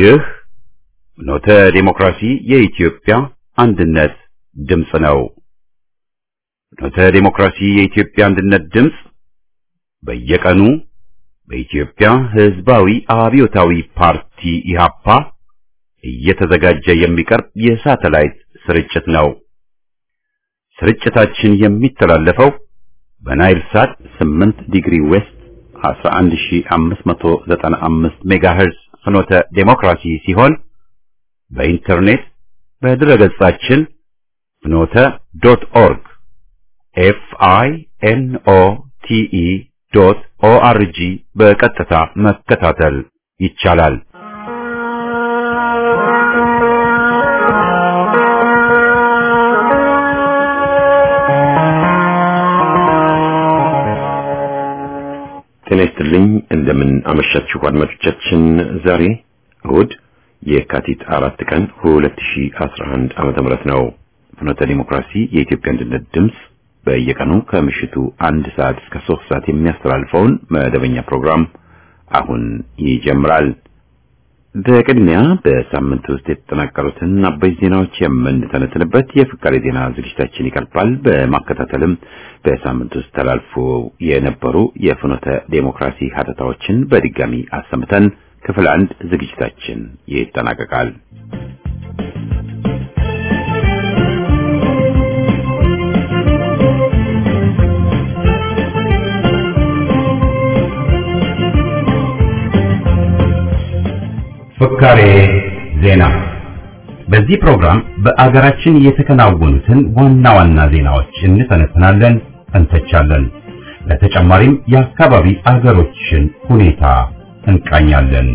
ይህ ኖተ ዴሞክራሲ የኢትዮጵያ አንድነት ድምፅ ነው። ኖተ ዴሞክራሲ የኢትዮጵያ አንድነት ድምፅ በየቀኑ በኢትዮጵያ ሕዝባዊ አብዮታዊ ፓርቲ ኢህአፓ እየተዘጋጀ የሚቀርብ የሳተላይት ስርጭት ነው። ስርጭታችን የሚተላለፈው በናይል ሳት 8 ዲግሪ ዌስት 11595 ሜጋሄርዝ ፍኖተ ዴሞክራሲ ሲሆን በኢንተርኔት በድረገጻችን ፍኖተ ዶት ኦርግ ኤፍ አይ ኤን ኦ ቲ ኢ ዶት ኦ አር ጂ በቀጥታ መከታተል ይቻላል። ጤና ይስጥልኝ። እንደምን አመሻችሁ አድማጮቻችን። ዛሬ እሁድ የካቲት አራት ቀን 2011 ዓመተ ምህረት ነው። ፍኖተ ዲሞክራሲ የኢትዮጵያ አንድነት ድምፅ በየቀኑ ከምሽቱ አንድ ሰዓት እስከ ሶስት ሰዓት የሚያስተላልፈውን መደበኛ ፕሮግራም አሁን ይጀምራል። በቅድሚያ በሳምንት ውስጥ የተጠናቀሩትን አበይት ዜናዎች የምንተነትንበት የፍቃሪ ዜና ዝግጅታችን ይቀርባል። በማከታተልም በሳምንት ውስጥ ተላልፎ የነበሩ የፍኖተ ዴሞክራሲ ሀተታዎችን በድጋሚ አሰምተን ክፍል አንድ ዝግጅታችን ይጠናቀቃል። ፍካሬ ዜና። በዚህ ፕሮግራም በአገራችን የተከናወኑትን ዋና ዋና ዜናዎች እንተነትናለን፣ እንተቻለን። ለተጨማሪም የአካባቢ አገሮችን ሁኔታ እንቃኛለን።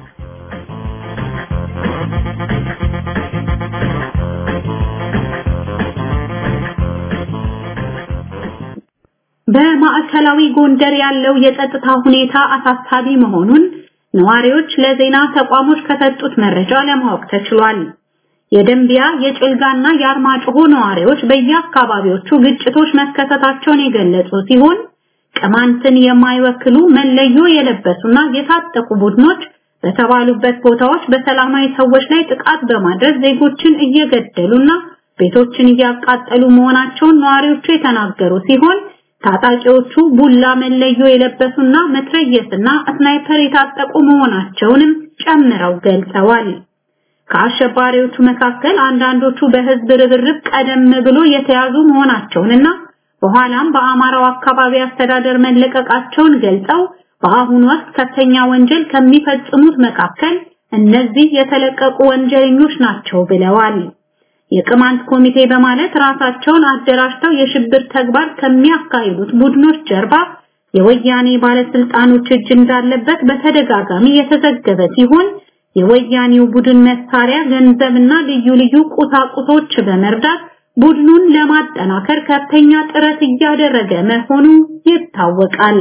በማዕከላዊ ጎንደር ያለው የጸጥታ ሁኔታ አሳሳቢ መሆኑን ነዋሪዎች ለዜና ተቋሞች ከሰጡት መረጃ ለማወቅ ተችሏል። የደንቢያ የጭልጋና የአርማጭሆ ነዋሪዎች በየአካባቢዎቹ ግጭቶች መከሰታቸውን የገለጹ ሲሆን ቅማንትን የማይወክሉ መለዮ የለበሱና የታጠቁ ቡድኖች በተባሉበት ቦታዎች በሰላማዊ ሰዎች ላይ ጥቃት በማድረስ ዜጎችን እየገደሉና ቤቶችን እያቃጠሉ መሆናቸውን ነዋሪዎቹ የተናገሩ ሲሆን ታጣቂዎቹ ቡላ መለዮ የለበሱና መትረየስና ስናይፐር የታጠቁ መሆናቸውንም ጨምረው ገልጸዋል። ከአሸባሪዎቹ መካከል አንዳንዶቹ በህዝብ ርብርብ ቀደም ብሎ የተያዙ መሆናቸውንና በኋላም በአማራው አካባቢ አስተዳደር መለቀቃቸውን ገልጸው በአሁኑ ወቅት ከፍተኛ ወንጀል ከሚፈጽሙት መካከል እነዚህ የተለቀቁ ወንጀለኞች ናቸው ብለዋል። የቅማንት ኮሚቴ በማለት ራሳቸውን አደራጅተው የሽብር ተግባር ከሚያካሂዱት ቡድኖች ጀርባ የወያኔ ባለስልጣኖች እጅ እንዳለበት በተደጋጋሚ የተዘገበ ሲሆን የወያኔው ቡድን መሳሪያ፣ ገንዘብና ልዩ ልዩ ቁሳቁሶች በመርዳት ቡድኑን ለማጠናከር ከፍተኛ ጥረት እያደረገ መሆኑ ይታወቃል።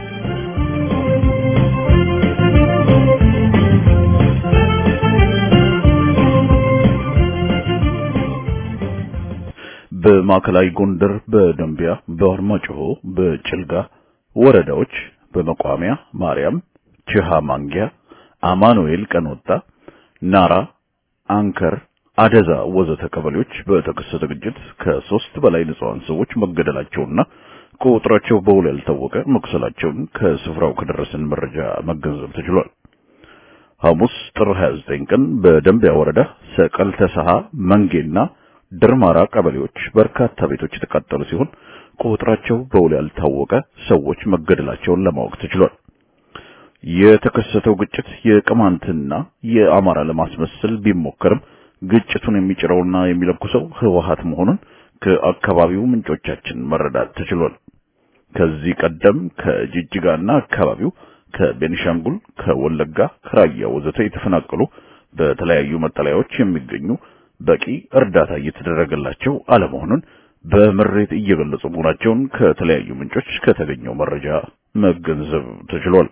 በማዕከላዊ ጎንደር በደንቢያ በአርማጭሆ በጭልጋ ወረዳዎች በመቋሚያ ማርያም፣ ችሃ ማንጊያ፣ አማኑኤል ቀንወጣ፣ ናራ፣ አንከር፣ አደዛ ወዘተ ቀበሌዎች በተከሰተ ግጭት ከሶስት በላይ ንጹሃን ሰዎች መገደላቸውና ቁጥራቸው በውል ያልታወቀ መቁሰላቸውን ከስፍራው ከደረሰን መረጃ መገንዘብ ተችሏል። ሐሙስ ጥር 29 ቀን በደንቢያ ወረዳ ሰቀል ተሰሃ መንጌና ድርማራ ቀበሌዎች በርካታ ቤቶች የተቃጠሉ ሲሆን ቁጥራቸው በውል ያልታወቀ ሰዎች መገደላቸውን ለማወቅ ተችሏል። የተከሰተው ግጭት የቅማንትና የአማራ ለማስመሰል ቢሞከርም ግጭቱን የሚጭረውና የሚለኩሰው ህወሓት መሆኑን ከአካባቢው ምንጮቻችን መረዳት ተችሏል። ከዚህ ቀደም ከጅጅጋና አካባቢው ከቤኒሻንጉል፣ ከወለጋ፣ ከራያ ወዘተ የተፈናቀሉ በተለያዩ መጠለያዎች የሚገኙ በቂ እርዳታ እየተደረገላቸው አለመሆኑን በምሬት እየገለጹ መሆናቸውን ከተለያዩ ምንጮች ከተገኘው መረጃ መገንዘብ ተችሏል።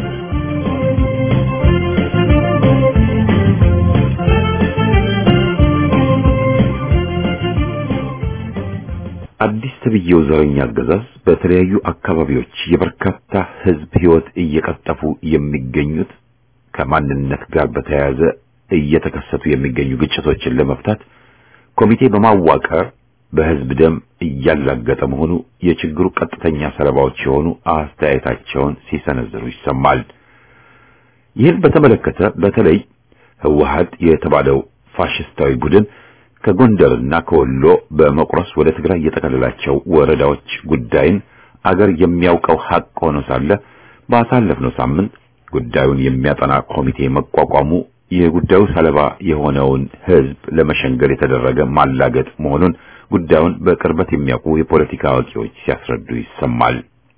አዲስ ተብዬው ዘረኛ አገዛዝ በተለያዩ አካባቢዎች የበርካታ ህዝብ ህይወት እየቀጠፉ የሚገኙት ከማንነት ጋር በተያያዘ እየተከሰቱ የሚገኙ ግጭቶችን ለመፍታት ኮሚቴ በማዋቀር በህዝብ ደም እያላገጠ መሆኑ የችግሩ ቀጥተኛ ሰለባዎች የሆኑ አስተያየታቸውን ሲሰነዝሩ ይሰማል። ይህን በተመለከተ በተለይ ህወሓት የተባለው ፋሽስታዊ ቡድን ከጎንደርና ከወሎ በመቁረስ ወደ ትግራይ የጠቀለላቸው ወረዳዎች ጉዳይን አገር የሚያውቀው ሀቅ ሆኖ ሳለ ባሳለፍነው ሳምንት ጉዳዩን የሚያጠና ኮሚቴ መቋቋሙ የጉዳዩ ሰለባ የሆነውን ህዝብ ለመሸንገል የተደረገ ማላገጥ መሆኑን ጉዳዩን በቅርበት የሚያውቁ የፖለቲካ አዋቂዎች ሲያስረዱ ይሰማል።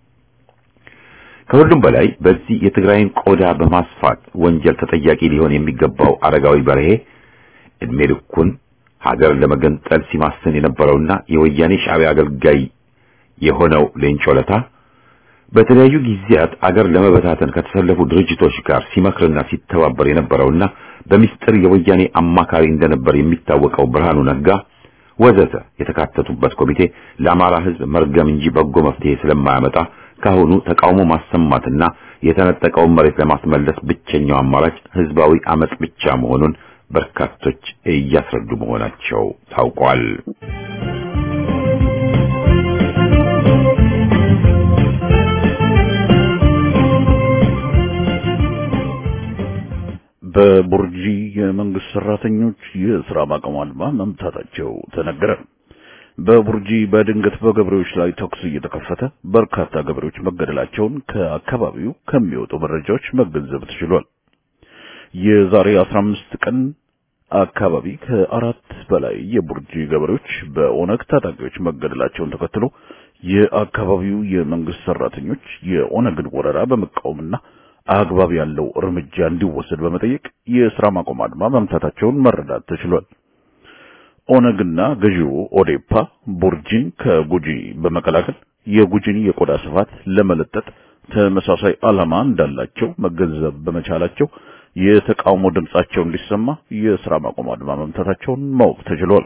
ከሁሉም በላይ በዚህ የትግራይን ቆዳ በማስፋት ወንጀል ተጠያቂ ሊሆን የሚገባው አረጋዊ በርሄ እድሜ ልኩን ሀገር ለመገንጠል ሲማስን የነበረውና የወያኔ ሻዕቢያ አገልጋይ የሆነው ሌንጮ ለታ በተለያዩ ጊዜያት አገር ለመበታተን ከተሰለፉ ድርጅቶች ጋር ሲመክርና ሲተባበር የነበረውና በሚስጥር የወያኔ አማካሪ እንደነበር የሚታወቀው ብርሃኑ ነጋ ወዘተ የተካተቱበት ኮሚቴ ለአማራ ህዝብ መርገም እንጂ በጎ መፍትሄ ስለማያመጣ ካሁኑ ተቃውሞ ማሰማትና የተነጠቀውን መሬት ለማስመለስ ብቸኛው አማራጭ ህዝባዊ አመጽ ብቻ መሆኑን በርካቶች እያስረዱ መሆናቸው ታውቋል። በቡርጂ የመንግስት ሰራተኞች የስራ ማቆም አድማ መምታታቸው ተነገረ። በቡርጂ በድንገት በገበሬዎች ላይ ተኩስ እየተከፈተ በርካታ ገበሬዎች መገደላቸውን ከአካባቢው ከሚወጡ መረጃዎች መገንዘብ ተችሏል። የዛሬ 15 ቀን አካባቢ ከአራት በላይ የቡርጂ ገበሬዎች በኦነግ ታጣቂዎች መገደላቸውን ተከትሎ የአካባቢው የመንግስት ሰራተኞች የኦነግን ወረራ በመቃወምና አግባብ ያለው እርምጃ እንዲወሰድ በመጠየቅ የስራ ማቆም አድማ መምታታቸውን መረዳት ተችሏል። ኦነግና ገዢው ኦዴፓ ቡርጂን ከጉጂ በመቀላቀል የጉጂን የቆዳ ስፋት ለመለጠጥ ተመሳሳይ ዓላማ እንዳላቸው መገንዘብ በመቻላቸው የተቃውሞ ድምጻቸው እንዲሰማ የስራ ማቆም አድማ መምታታቸውን ማወቅ ተችሏል።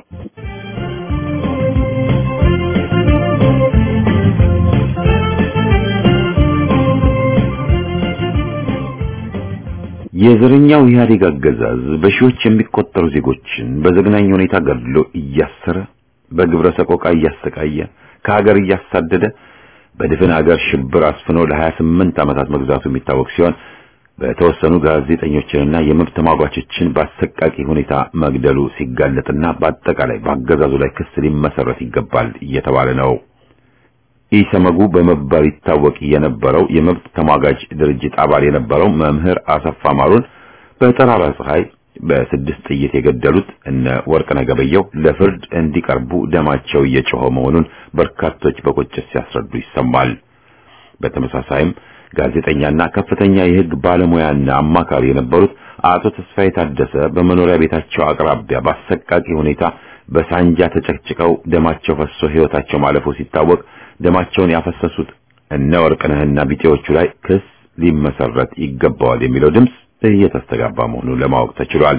የዘረኛው ኢህአዴግ አገዛዝ በሺዎች የሚቆጠሩ ዜጎችን በዘግናኝ ሁኔታ ገድሎ እያሰረ በግብረ ሰቆቃ እያሰቃየ ከሀገር እያሳደደ በድፍን ሀገር ሽብር አስፍኖ ለ28 ዓመታት መግዛቱ የሚታወቅ ሲሆን በተወሰኑ ጋዜጠኞችንና የመብት ተሟጋቾችን በአሰቃቂ ሁኔታ መግደሉ ሲጋለጥና በአጠቃላይ በአገዛዙ ላይ ክስ ሊመሰረት ይገባል እየተባለ ነው። ኢሰመጉ በመባል ይታወቅ የነበረው የመብት ተሟጋጅ ድርጅት አባል የነበረው መምህር አሰፋ ማሩን በጠራራ ፀሐይ በስድስት ጥይት የገደሉት እነ ወርቅነህ ገበየሁ ለፍርድ እንዲቀርቡ ደማቸው እየጮኸ መሆኑን በርካቶች በቁጭት ሲያስረዱ ይሰማል። በተመሳሳይም ጋዜጠኛና ከፍተኛ የሕግ ባለሙያና አማካሪ የነበሩት አቶ ተስፋዬ ታደሰ በመኖሪያ ቤታቸው አቅራቢያ በአሰቃቂ ሁኔታ በሳንጃ ተጨቅጭቀው ደማቸው ፈሶ ሕይወታቸው ማለፉ ሲታወቅ ደማቸውን ያፈሰሱት እነ ወርቅነህና ቢጤዎቹ ላይ ክስ ሊመሰረት ይገባዋል የሚለው ድምፅ እየተስተጋባ መሆኑን ለማወቅ ተችሏል።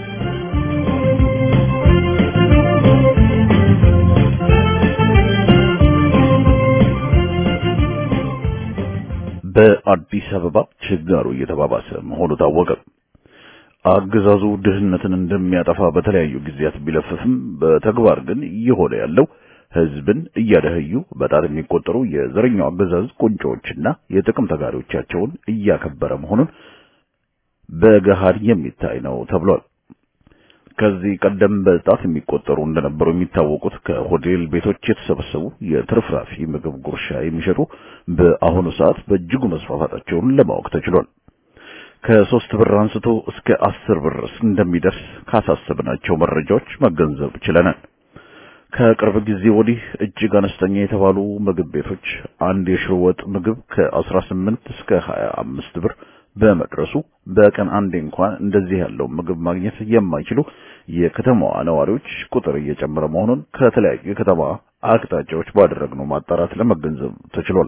በአዲስ አበባ ችጋሩ እየተባባሰ መሆኑ ታወቀ። አገዛዙ ድህነትን እንደሚያጠፋ በተለያዩ ጊዜያት ቢለፍፍም በተግባር ግን እየሆነ ያለው ህዝብን እያደህዩ በጣት የሚቆጠሩ የዘረኛው አገዛዝ ቁንጮዎችና የጥቅም ተጋሪዎቻቸውን እያከበረ መሆኑን በገሃድ የሚታይ ነው ተብሏል። ከዚህ ቀደም በጣት የሚቆጠሩ እንደነበሩ የሚታወቁት ከሆቴል ቤቶች የተሰበሰቡ የትርፍራፊ ምግብ ጉርሻ የሚሸጡ በአሁኑ ሰዓት በእጅጉ መስፋፋታቸውን ለማወቅ ተችሏል። ከሶስት ብር አንስቶ እስከ አስር ብር እንደሚደርስ ካሳሰብናቸው መረጃዎች መገንዘብ ችለናል። ከቅርብ ጊዜ ወዲህ እጅግ አነስተኛ የተባሉ ምግብ ቤቶች አንድ የሽሮ ወጥ ምግብ ከ18 እስከ 25 ብር በመድረሱ በቀን አንዴ እንኳን እንደዚህ ያለው ምግብ ማግኘት የማይችሉ የከተማዋ ነዋሪዎች ቁጥር እየጨመረ መሆኑን ከተለያዩ የከተማ አቅጣጫዎች ባደረግነው ማጣራት ለመገንዘብ ተችሏል።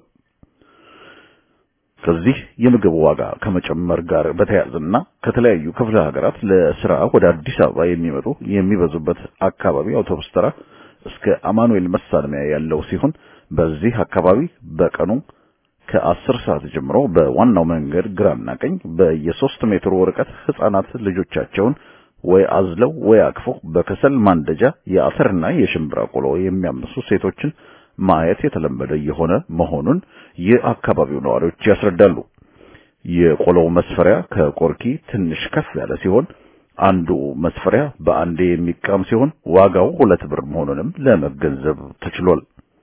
ከዚህ የምግብ ዋጋ ከመጨመር ጋር በተያያዘና ከተለያዩ ክፍለ ሀገራት ለስራ ወደ አዲስ አበባ የሚመጡ የሚበዙበት አካባቢ አውቶቡስ ተራ እስከ አማኑኤል መሳለሚያ ያለው ሲሆን በዚህ አካባቢ በቀኑ ከአስር ሰዓት ጀምሮ በዋናው መንገድ ግራና ቀኝ በየሶስት ሜትሩ ርቀት ህፃናት ልጆቻቸውን ወይ አዝለው ወይ አቅፈው በከሰል ማንደጃ የአተርና የሽምብራ ቆሎ የሚያምሱ ሴቶችን ማየት የተለመደ የሆነ መሆኑን የአካባቢው ነዋሪዎች ያስረዳሉ። የቆሎው መስፈሪያ ከቆርኪ ትንሽ ከፍ ያለ ሲሆን አንዱ መስፈሪያ በአንዴ የሚቃም ሲሆን ዋጋው ሁለት ብር መሆኑንም ለመገንዘብ ተችሏል።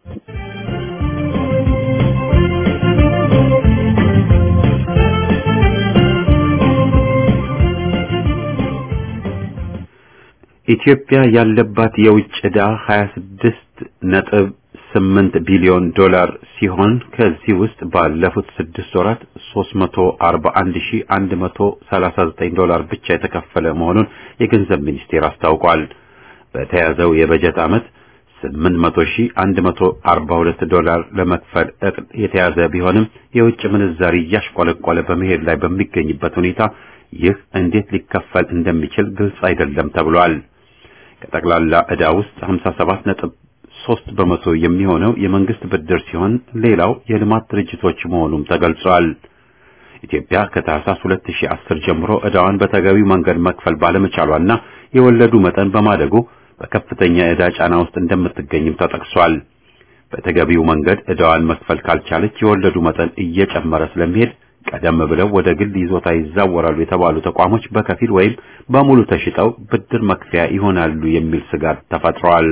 ኢትዮጵያ ያለባት የውጭ ዕዳ 26 ነጥብ 8 ቢሊዮን ዶላር ሲሆን ከዚህ ውስጥ ባለፉት ስድስት ወራት 341139 ዶላር ብቻ የተከፈለ መሆኑን የገንዘብ ሚኒስቴር አስታውቋል። በተያዘው የበጀት ዓመት 8142 ዶላር ለመክፈል እቅድ የተያዘ ቢሆንም የውጭ ምንዛሪ እያሽቆለቆለ በመሄድ ላይ በሚገኝበት ሁኔታ ይህ እንዴት ሊከፈል እንደሚችል ግልጽ አይደለም ተብሏል። ከጠቅላላ ዕዳ ውስጥ 57 ነጥብ 3 በመቶ የሚሆነው የመንግስት ብድር ሲሆን ሌላው የልማት ድርጅቶች መሆኑም ተገልጿል። ኢትዮጵያ ከታህሳስ 2010 ጀምሮ ዕዳዋን በተገቢው መንገድ መክፈል ባለመቻሏና የወለዱ መጠን በማደጉ በከፍተኛ ዕዳ ጫና ውስጥ እንደምትገኝም ተጠቅሷል። በተገቢው መንገድ ዕዳዋን መክፈል ካልቻለች የወለዱ መጠን እየጨመረ ስለሚሄድ ቀደም ብለው ወደ ግል ይዞታ ይዛወራሉ የተባሉ ተቋሞች በከፊል ወይም በሙሉ ተሽጠው ብድር መክፈያ ይሆናሉ የሚል ስጋት ተፈጥሯል።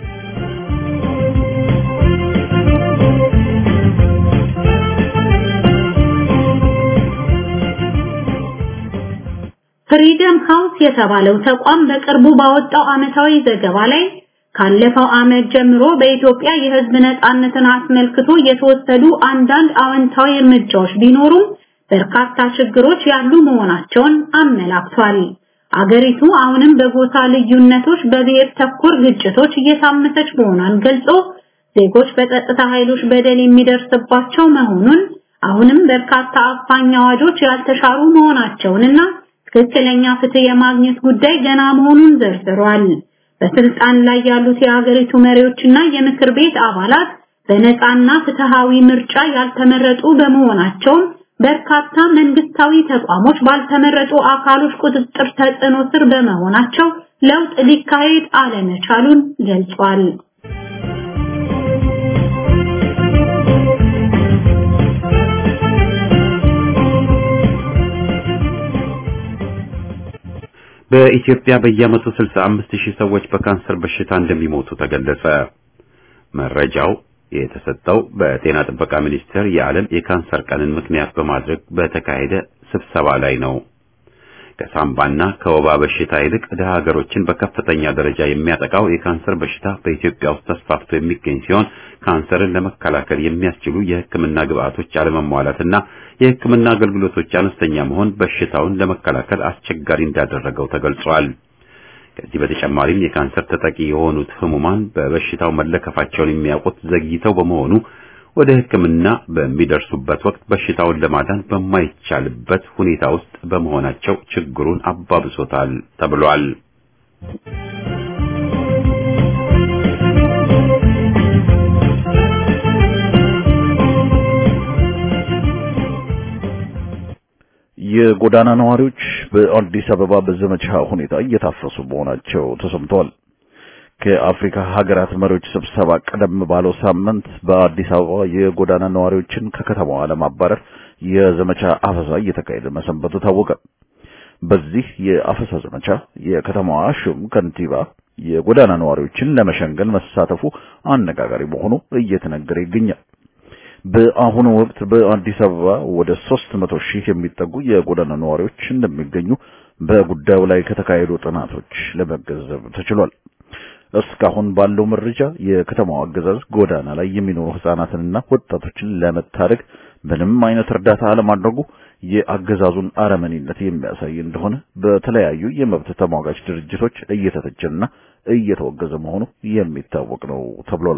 ፍሪደም ሃውስ የተባለው ተቋም በቅርቡ ባወጣው ዓመታዊ ዘገባ ላይ ካለፈው ዓመት ጀምሮ በኢትዮጵያ የሕዝብ ነጻነትን አስመልክቶ የተወሰዱ አንዳንድ አዎንታዊ እርምጃዎች ቢኖሩም በርካታ ችግሮች ያሉ መሆናቸውን አመላክቷል። አገሪቱ አሁንም በጎሳ ልዩነቶች፣ በብሔር ተኮር ግጭቶች እየታመሰች መሆኗን ገልጾ ዜጎች በጸጥታ ኃይሎች በደል የሚደርስባቸው መሆኑን አሁንም በርካታ አፋኝ አዋጆች ያልተሻሩ መሆናቸውንና ትክክለኛ ፍትህ የማግኘት ጉዳይ ገና መሆኑን ዘርዝሯል። በስልጣን ላይ ያሉት የሀገሪቱ መሪዎችና የምክር ቤት አባላት በነፃና ፍትሃዊ ምርጫ ያልተመረጡ በመሆናቸው በርካታ መንግስታዊ ተቋሞች ባልተመረጡ አካሎች ቁጥጥር ተጽዕኖ ስር በመሆናቸው ለውጥ ሊካሄድ አለመቻሉን ገልጿል። በኢትዮጵያ በየዓመቱ 65 ሺህ ሰዎች በካንሰር በሽታ እንደሚሞቱ ተገለጸ። መረጃው የተሰጠው በጤና ጥበቃ ሚኒስቴር የዓለም የካንሰር ቀንን ምክንያት በማድረግ በተካሄደ ስብሰባ ላይ ነው። ከሳምባና ከወባ በሽታ ይልቅ ድሃ ሀገሮችን በከፍተኛ ደረጃ የሚያጠቃው የካንሰር በሽታ በኢትዮጵያ ውስጥ ተስፋፍቶ የሚገኝ ሲሆን ካንሰርን ለመከላከል የሚያስችሉ የሕክምና ግብዓቶች አለመሟላትና የሕክምና አገልግሎቶች አነስተኛ መሆን በሽታውን ለመከላከል አስቸጋሪ እንዳደረገው ተገልጿል። ከዚህ በተጨማሪም የካንሰር ተጠቂ የሆኑት ህሙማን በበሽታው መለከፋቸውን የሚያውቁት ዘግይተው በመሆኑ ወደ ሕክምና በሚደርሱበት ወቅት በሽታውን ለማዳን በማይቻልበት ሁኔታ ውስጥ በመሆናቸው ችግሩን አባብሶታል ተብሏል። የጎዳና ነዋሪዎች በአዲስ አበባ በዘመቻ ሁኔታ እየታፈሱ መሆናቸው ተሰምተዋል። ከአፍሪካ ሀገራት መሪዎች ስብሰባ ቀደም ባለው ሳምንት በአዲስ አበባ የጎዳና ነዋሪዎችን ከከተማዋ ለማባረር የዘመቻ አፈሳ እየተካሄደ መሰንበቱ ታወቀ። በዚህ የአፈሳ ዘመቻ የከተማዋ ሹም ከንቲባ የጎዳና ነዋሪዎችን ለመሸንገል መሳተፉ አነጋጋሪ መሆኑ እየተነገረ ይገኛል። በአሁኑ ወቅት በአዲስ አበባ ወደ 300 ሺህ የሚጠጉ የጎዳና ነዋሪዎች እንደሚገኙ በጉዳዩ ላይ ከተካሄዱ ጥናቶች ለመገንዘብ ተችሏል። እስካሁን ባለው መረጃ የከተማው አገዛዝ ጎዳና ላይ የሚኖሩ ህፃናትንና ወጣቶችን ለመታደግ ምንም አይነት እርዳታ አለማድረጉ የአገዛዙን አረመኔነት የሚያሳይ እንደሆነ በተለያዩ የመብት ተሟጋች ድርጅቶች እየተተቸና እየተወገዘ መሆኑ የሚታወቅ ነው ተብሏል።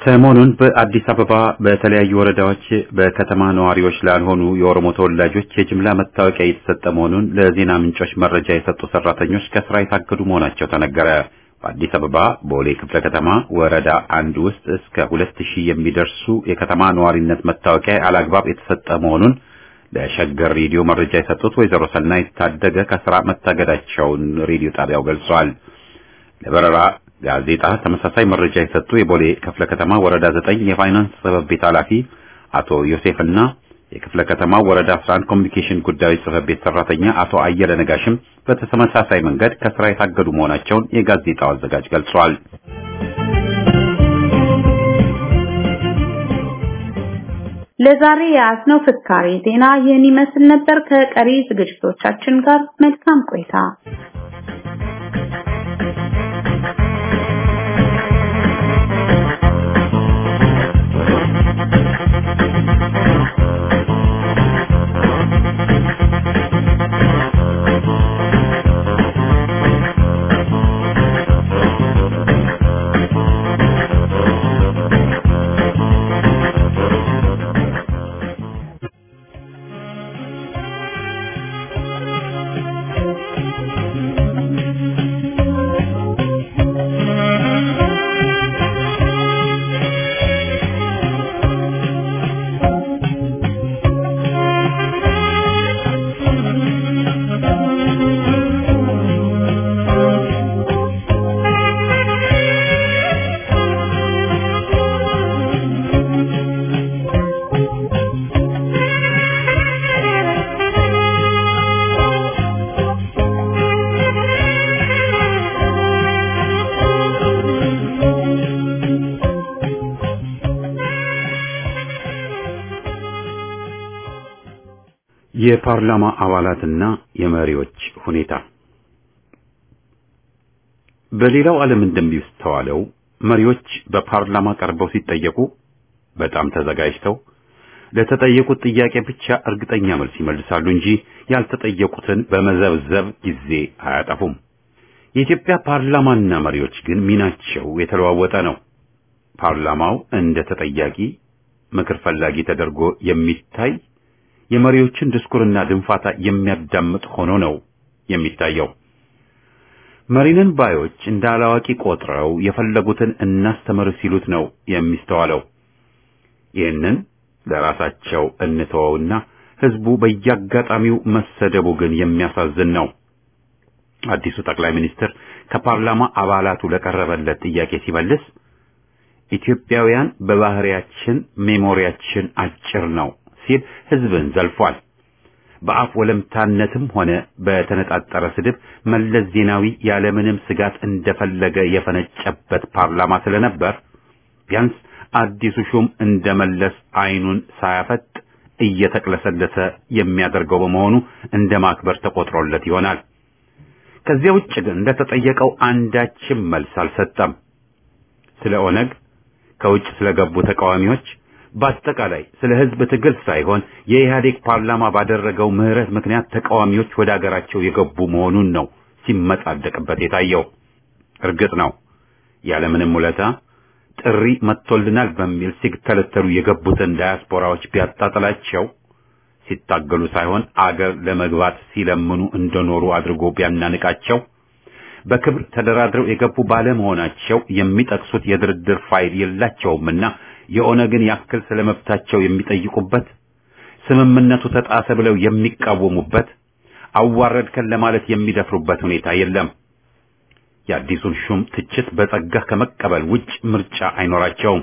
ሰሞኑን በአዲስ አበባ በተለያዩ ወረዳዎች በከተማ ነዋሪዎች ላልሆኑ የኦሮሞ ተወላጆች የጅምላ መታወቂያ እየተሰጠ መሆኑን ለዜና ምንጮች መረጃ የሰጡ ሰራተኞች ከስራ የታገዱ መሆናቸው ተነገረ። በአዲስ አበባ ቦሌ ክፍለ ከተማ ወረዳ አንድ ውስጥ እስከ ሁለት ሺህ የሚደርሱ የከተማ ነዋሪነት መታወቂያ አላግባብ የተሰጠ መሆኑን ለሸገር ሬዲዮ መረጃ የሰጡት ወይዘሮ ሰናይት ታደገ ከስራ መታገዳቸውን ሬዲዮ ጣቢያው ገልጿል። ለበረራ ጋዜጣ ተመሳሳይ መረጃ የሰጡ የቦሌ ክፍለ ከተማ ወረዳ ዘጠኝ የፋይናንስ ጽሕፈት ቤት ኃላፊ አቶ ዮሴፍና የክፍለ ከተማ ወረዳ 11 ኮሚኒኬሽን ጉዳዮች ጽሕፈት ቤት ሰራተኛ አቶ አየለ ነጋሽም በተመሳሳይ መንገድ ከስራ የታገዱ መሆናቸውን የጋዜጣው አዘጋጅ ገልጿል። ለዛሬ የያዝነው ፍካሬ ዜና ይህን ይመስል ነበር። ከቀሪ ዝግጅቶቻችን ጋር መልካም ቆይታ። የፓርላማ አባላትና የመሪዎች ሁኔታ በሌላው ዓለም እንደሚስተዋለው መሪዎች በፓርላማ ቀርበው ሲጠየቁ በጣም ተዘጋጅተው ለተጠየቁት ጥያቄ ብቻ እርግጠኛ መልስ ይመልሳሉ እንጂ ያልተጠየቁትን በመዘብዘብ ጊዜ አያጠፉም። የኢትዮጵያ ፓርላማና መሪዎች ግን ሚናቸው የተለዋወጠ ነው። ፓርላማው እንደ ተጠያቂ ምክር ፈላጊ ተደርጎ የሚታይ የመሪዎችን ድስኩርና ድንፋታ የሚያዳምጥ ሆኖ ነው የሚታየው። መሪንን ባዮች እንደ አላዋቂ ቆጥረው የፈለጉትን እናስተምር ሲሉት ነው የሚስተዋለው። ይህንን ለራሳቸው እንተወውና ህዝቡ በየአጋጣሚው መሰደቡ ግን የሚያሳዝን ነው። አዲሱ ጠቅላይ ሚኒስትር ከፓርላማ አባላቱ ለቀረበለት ጥያቄ ሲመልስ ኢትዮጵያውያን በባህሪያችን ሜሞሪያችን አጭር ነው ሲል ህዝብን ዘልፏል። በአፍ ወለምታነትም ሆነ በተነጣጠረ ስድብ መለስ ዜናዊ ያለምንም ስጋት እንደፈለገ የፈነጨበት ፓርላማ ስለነበር ቢያንስ አዲሱ ሹም እንደመለስ አይኑን ሳያፈጥ እየተቅለሰለሰ የሚያደርገው በመሆኑ እንደ ማክበር ተቆጥሮለት ይሆናል። ከዚያ ውጭ ግን እንደተጠየቀው አንዳችም መልስ አልሰጠም። ስለ ኦነግ፣ ከውጭ ስለገቡ ተቃዋሚዎች በአጠቃላይ ስለ ህዝብ ትግል ሳይሆን የኢህአዴግ ፓርላማ ባደረገው ምህረት ምክንያት ተቃዋሚዎች ወደ አገራቸው የገቡ መሆኑን ነው ሲመጻደቅበት የታየው። እርግጥ ነው ያለምንም ውለታ ጥሪ መጥቶልናል በሚል ሲተለተሉ የገቡትን ዳያስፖራዎች ቢያጣጥላቸው ሲታገሉ ሳይሆን አገር ለመግባት ሲለምኑ እንደኖሩ አድርጎ ቢያናንቃቸው በክብር ተደራድረው የገቡ ባለመሆናቸው የሚጠቅሱት የድርድር ፋይል የላቸውምና የኦነግን ያክል ስለመብታቸው የሚጠይቁበት ስምምነቱ ተጣሰ ብለው የሚቃወሙበት አዋረድከን ለማለት የሚደፍሩበት ሁኔታ የለም። የአዲሱን ሹም ትችት በጸጋ ከመቀበል ውጭ ምርጫ አይኖራቸውም።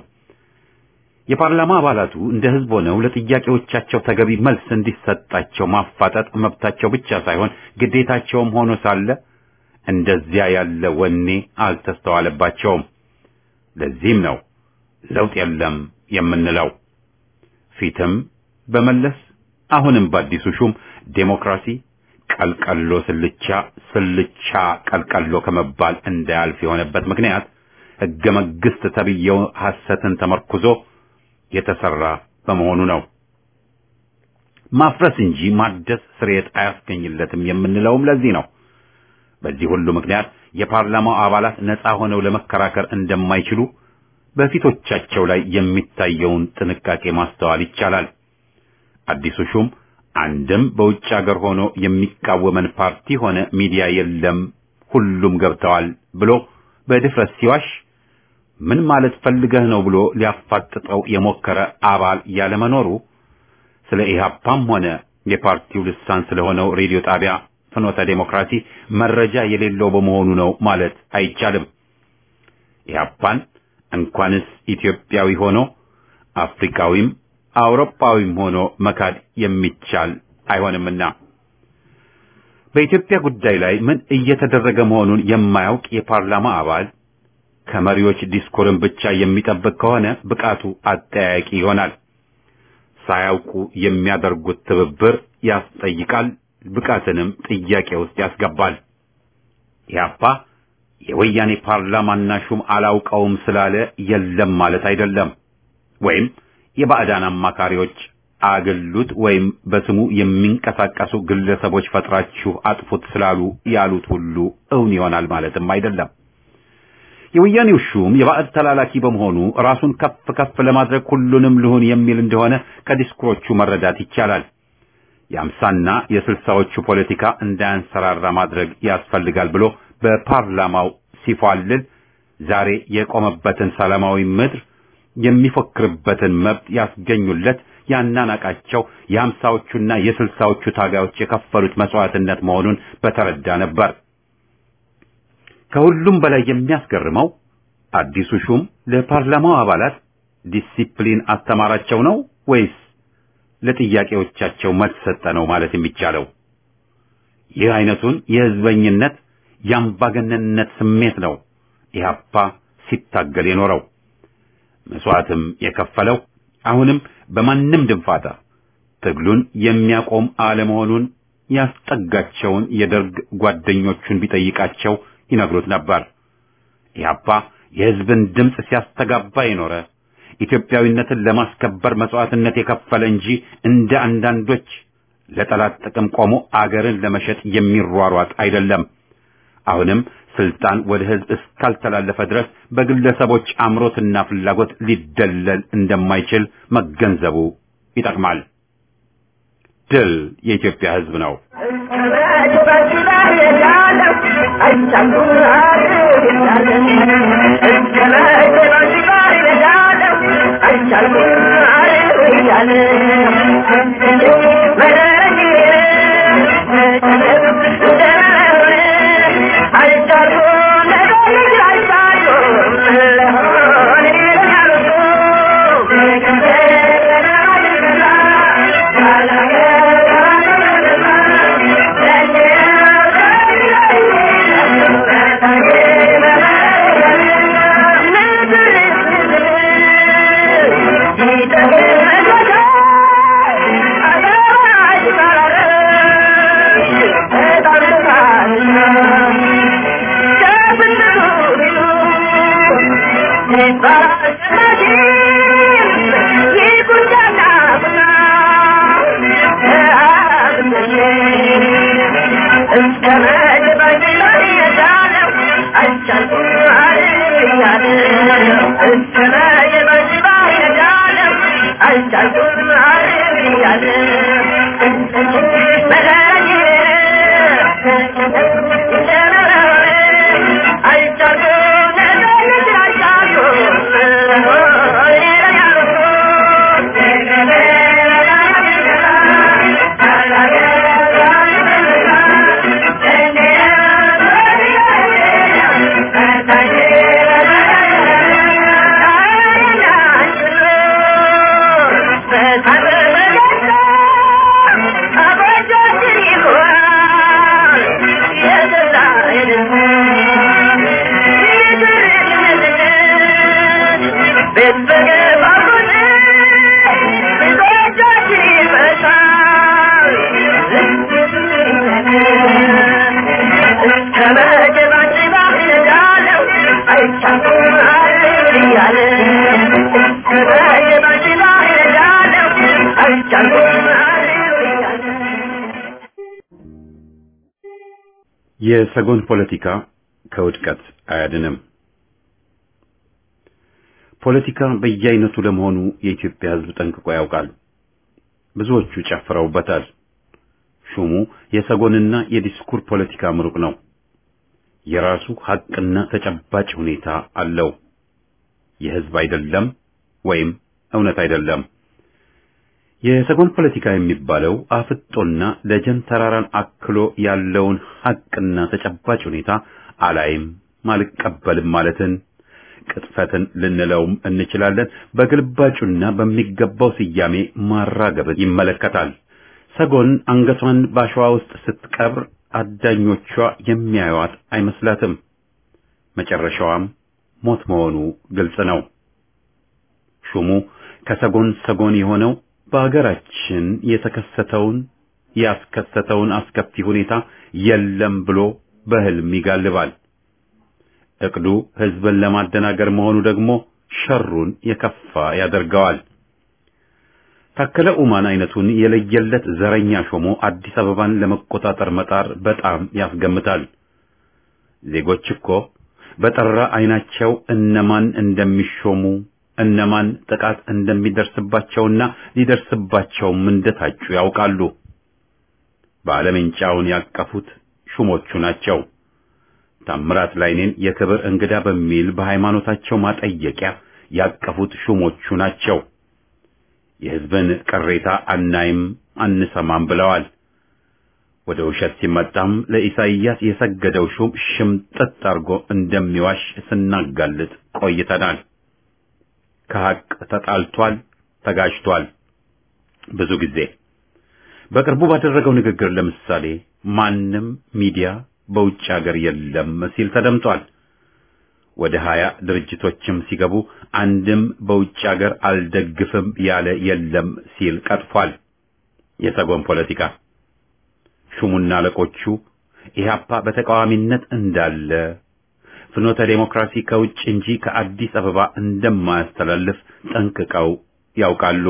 የፓርላማ አባላቱ እንደ ህዝብ ሆነው ለጥያቄዎቻቸው ተገቢ መልስ እንዲሰጣቸው ማፋጠጥ መብታቸው ብቻ ሳይሆን ግዴታቸውም ሆኖ ሳለ እንደዚያ ያለ ወኔ አልተስተዋለባቸውም። ለዚህም ነው ለውጥ የለም የምንለው። ፊትም በመለስ አሁንም በአዲሱ ሹም ዴሞክራሲ ቀልቀሎ ስልቻ ስልቻ ቀልቀሎ ከመባል እንዳያልፍ የሆነበት ምክንያት ህገ መንግስት ተብዬው ሐሰትን ተመርኩዞ የተሰራ በመሆኑ ነው። ማፍረስ እንጂ ማደስ ስርየት አያስገኝለትም የምንለውም ለዚህ ነው። በዚህ ሁሉ ምክንያት የፓርላማው አባላት ነፃ ሆነው ለመከራከር እንደማይችሉ በፊቶቻቸው ላይ የሚታየውን ጥንቃቄ ማስተዋል ይቻላል። አዲሱ ሹም አንድም በውጭ ሀገር ሆኖ የሚቃወመን ፓርቲ ሆነ ሚዲያ የለም፣ ሁሉም ገብተዋል ብሎ በድፍረት ሲዋሽ ምን ማለት ፈልገህ ነው ብሎ ሊያፋጥጠው የሞከረ አባል ያለመኖሩ ስለ ኢህአፓም ሆነ የፓርቲው ልሳን ስለሆነው ሬዲዮ ጣቢያ ፍኖተ ዴሞክራሲ መረጃ የሌለው በመሆኑ ነው ማለት አይቻልም። ኢህአፓን እንኳንስ ኢትዮጵያዊ ሆኖ አፍሪካዊም አውሮፓዊም ሆኖ መካድ የሚቻል አይሆንምና በኢትዮጵያ ጉዳይ ላይ ምን እየተደረገ መሆኑን የማያውቅ የፓርላማ አባል ከመሪዎች ዲስኮርን ብቻ የሚጠብቅ ከሆነ ብቃቱ አጠያያቂ ይሆናል። ሳያውቁ የሚያደርጉት ትብብር ያስጠይቃል፣ ብቃትንም ጥያቄ ውስጥ ያስገባል። ኢህአፓ የወያኔ ፓርላማና ሹም አላውቀውም ስላለ የለም ማለት አይደለም። ወይም የባዕዳን አማካሪዎች አገሉት ወይም በስሙ የሚንቀሳቀሱ ግለሰቦች ፈጥራችሁ አጥፉት ስላሉ ያሉት ሁሉ እውን ይሆናል ማለትም አይደለም። የወያኔው ሹም የባዕድ ተላላኪ በመሆኑ ራሱን ከፍ ከፍ ለማድረግ ሁሉንም ልሁን የሚል እንደሆነ ከዲስኩሮቹ መረዳት ይቻላል። የአምሳና የስልሳዎቹ ፖለቲካ እንዳያንሰራራ ማድረግ ያስፈልጋል ብሎ በፓርላማው ሲፏልል ዛሬ የቆመበትን ሰላማዊ ምድር የሚፎክርበትን መብት ያስገኙለት ያናናቃቸው የአምሳዎቹና የስልሳዎቹ ታጋዮች የከፈሉት መስዋዕትነት መሆኑን በተረዳ ነበር። ከሁሉም በላይ የሚያስገርመው አዲሱ ሹም ለፓርላማው አባላት ዲሲፕሊን አስተማራቸው ነው ወይስ ለጥያቄዎቻቸው መልስ ሰጠ ነው ማለት የሚቻለው? ይህ አይነቱን የህዝበኝነት የአምባገነንነት ስሜት ነው ኢህአፓ ሲታገል የኖረው መስዋዕትም የከፈለው አሁንም በማንም ድንፋታ ትግሉን የሚያቆም አለመሆኑን ያስጠጋቸውን የደርግ ጓደኞቹን ቢጠይቃቸው ይነግሩት ነበር። ኢህአፓ የህዝብን ድምፅ ሲያስተጋባ የኖረ ኢትዮጵያዊነትን ለማስከበር መስዋዕትነት የከፈለ እንጂ እንደ አንዳንዶች ለጠላት ጥቅም ቆሞ አገርን ለመሸጥ የሚሯሯጥ አይደለም። አሁንም ስልጣን ወደ ህዝብ እስካልተላለፈ ድረስ በግለሰቦች አምሮትና ፍላጎት ሊደለል እንደማይችል መገንዘቡ ይጠቅማል። ድል የኢትዮጵያ ህዝብ ነው። የሰጎን ፖለቲካ ከውድቀት አያድንም። ፖለቲካ በየአይነቱ ለመሆኑ የኢትዮጵያ ሕዝብ ጠንቅቆ ያውቃል። ብዙዎቹ ጨፍረውበታል። ሹሙ የሰጎንና የዲስኩር ፖለቲካ ምሩቅ ነው። የራሱ ሐቅና ተጨባጭ ሁኔታ አለው። የሕዝብ አይደለም ወይም እውነት አይደለም። የሰጎን ፖለቲካ የሚባለው አፍጦና ደጀን ተራራን አክሎ ያለውን ሐቅና ተጨባጭ ሁኔታ አላይም አልቀበልም ማለትን ቅጥፈትን ልንለውም እንችላለን። በግልባጩና በሚገባው ስያሜ ማራገብን ይመለከታል። ሰጎን አንገቷን ባሸዋ ውስጥ ስትቀብር አዳኞቿ የሚያዩዋት አይመስላትም። መጨረሻዋም ሞት መሆኑ ግልጽ ነው። ሹሙ ከሰጎን ሰጎን የሆነው በአገራችን የተከሰተውን ያስከሰተውን አስከፊ ሁኔታ የለም ብሎ በህልም ይጋልባል። እቅዱ ህዝብን ለማደናገር መሆኑ ደግሞ ሸሩን የከፋ ያደርገዋል። ታከለ ኡማን አይነቱን የለየለት ዘረኛ ሾሞ አዲስ አበባን ለመቆጣጠር መጣር በጣም ያስገምታል። ዜጎች እኮ በጠራ አይናቸው እነማን እንደሚሾሙ እነማን ጥቃት እንደሚደርስባቸውና ሊደርስባቸውም እንደታጩ ያውቃሉ። ባለመንጫውን ያቀፉት ሹሞቹ ናቸው። ታምራት ላይኔን የክብር እንግዳ በሚል በሃይማኖታቸው ማጠየቂያ ያቀፉት ሹሞቹ ናቸው። የህዝብን ቅሬታ አናይም አንሰማም ብለዋል። ወደ ውሸት ሲመጣም ለኢሳይያስ የሰገደው ሹም ሽምጥጥ አድርጎ እንደሚዋሽ ስናጋልጥ ቆይተናል። ከሐቅ ተጣልቷል፣ ተጋጅቷል። ብዙ ጊዜ በቅርቡ ባደረገው ንግግር ለምሳሌ ማንም ሚዲያ በውጭ ሀገር የለም ሲል ተደምጧል። ወደ ሀያ ድርጅቶችም ሲገቡ አንድም በውጭ ሀገር አልደግፍም ያለ የለም ሲል ቀጥፏል። የሰጎን ፖለቲካ ሹሙና አለቆቹ ኢህአፓ በተቃዋሚነት እንዳለ ፍኖተ ዴሞክራሲ ከውጭ እንጂ ከአዲስ አበባ እንደማያስተላልፍ ጠንቅቀው ያውቃሉ።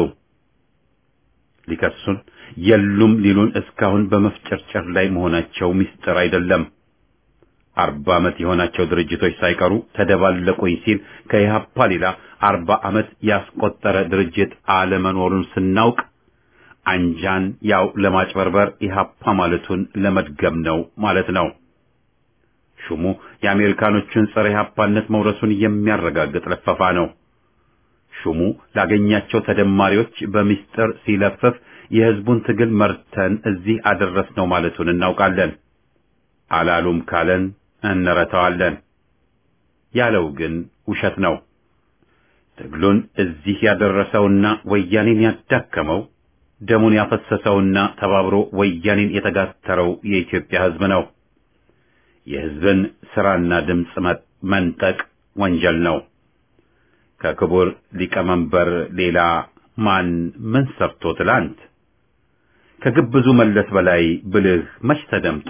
ሊከሱን የሉም ሊሉን እስካሁን በመፍጨርጨር ላይ መሆናቸው ምስጢር አይደለም። አርባ ዓመት የሆናቸው ድርጅቶች ሳይቀሩ ተደባለቁኝ ሲል ከኢህአፓ ሌላ አርባ ዓመት ያስቆጠረ ድርጅት አለመኖሩን ስናውቅ አንጃን ያው ለማጭበርበር ኢህአፓ ማለቱን ለመድገም ነው ማለት ነው። ሹሙ የአሜሪካኖቹን ጸረ ኢህአፓነት መውረሱን የሚያረጋግጥ ለፈፋ ነው። ሹሙ ላገኛቸው ተደማሪዎች በሚስጥር ሲለፍፍ የህዝቡን ትግል መርተን እዚህ አደረስነው ማለቱን እናውቃለን። አላሉም ካለን እንረታዋለን። ያለው ግን ውሸት ነው። ትግሉን እዚህ ያደረሰውና ወያኔን ያዳከመው ደሙን ያፈሰሰውና ተባብሮ ወያኔን የተጋተረው የኢትዮጵያ ህዝብ ነው። የህዝብን ስራና ድምፅ መንጠቅ ወንጀል ነው። ከክቡር ሊቀመንበር ሌላ ማን ምን ሰርቶ ትላንት ከግብዙ መለስ በላይ ብልህ መች ተደምጦ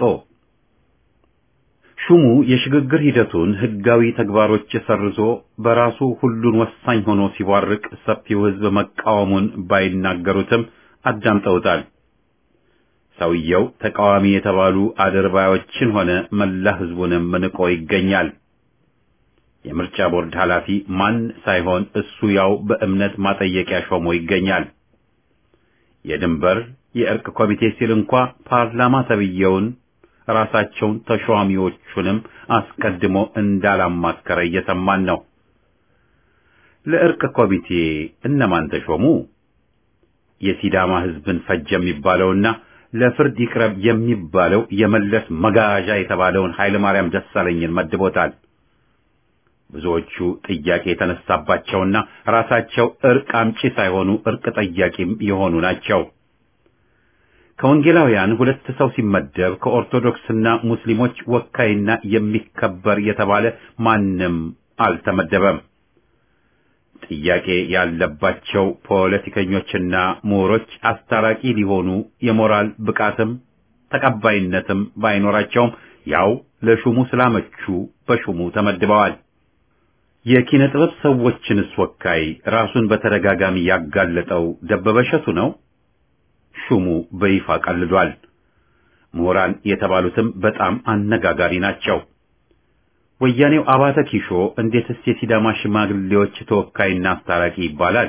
ሹሙ የሽግግር ሂደቱን ህጋዊ ተግባሮች ሰርዞ በራሱ ሁሉን ወሳኝ ሆኖ ሲቧርቅ ሰፊው ህዝብ መቃወሙን ባይናገሩትም አዳምጠውታል። ሰውየው ተቃዋሚ የተባሉ አድርባዮችን ሆነ መላ ህዝቡንም ንቆ ይገኛል። የምርጫ ቦርድ ኃላፊ ማን ሳይሆን እሱ ያው በእምነት ማጠየቂያ ሾሞ ይገኛል። የድንበር የእርቅ ኮሚቴ ሲል እንኳ ፓርላማ ተብየውን ራሳቸውን ተሿሚዎቹንም አስቀድሞ እንዳላማከረ እየሰማን ነው። ለእርቅ ኮሚቴ እነማን ተሾሙ? የሲዳማ ህዝብን ፈጀ የሚባለውና ለፍርድ ይቅረብ የሚባለው የመለስ መጋዣ የተባለውን ኃይለ ማርያም ደሳለኝን መድቦታል። ብዙዎቹ ጥያቄ የተነሳባቸውና ራሳቸው እርቅ አምጪ ሳይሆኑ እርቅ ጠያቂም የሆኑ ናቸው። ከወንጌላውያን ሁለት ሰው ሲመደብ ከኦርቶዶክስና ሙስሊሞች ወካይና የሚከበር የተባለ ማንም አልተመደበም። ጥያቄ ያለባቸው ፖለቲከኞችና ምሁሮች አስታራቂ ሊሆኑ የሞራል ብቃትም ተቀባይነትም ባይኖራቸውም ያው ለሹሙ ስላመቹ በሹሙ ተመድበዋል። የኪነ ጥበብ ሰዎችንስ ወካይ ራሱን በተደጋጋሚ ያጋለጠው ደበበ እሸቱ ነው። ሹሙ በይፋ ቀልዷል። ምሁራን የተባሉትም በጣም አነጋጋሪ ናቸው። ወያኔው አባተ ኪሾ እንዴትስ የሲዳማ ሽማግሌዎች ተወካይና አስታራቂ ይባላል?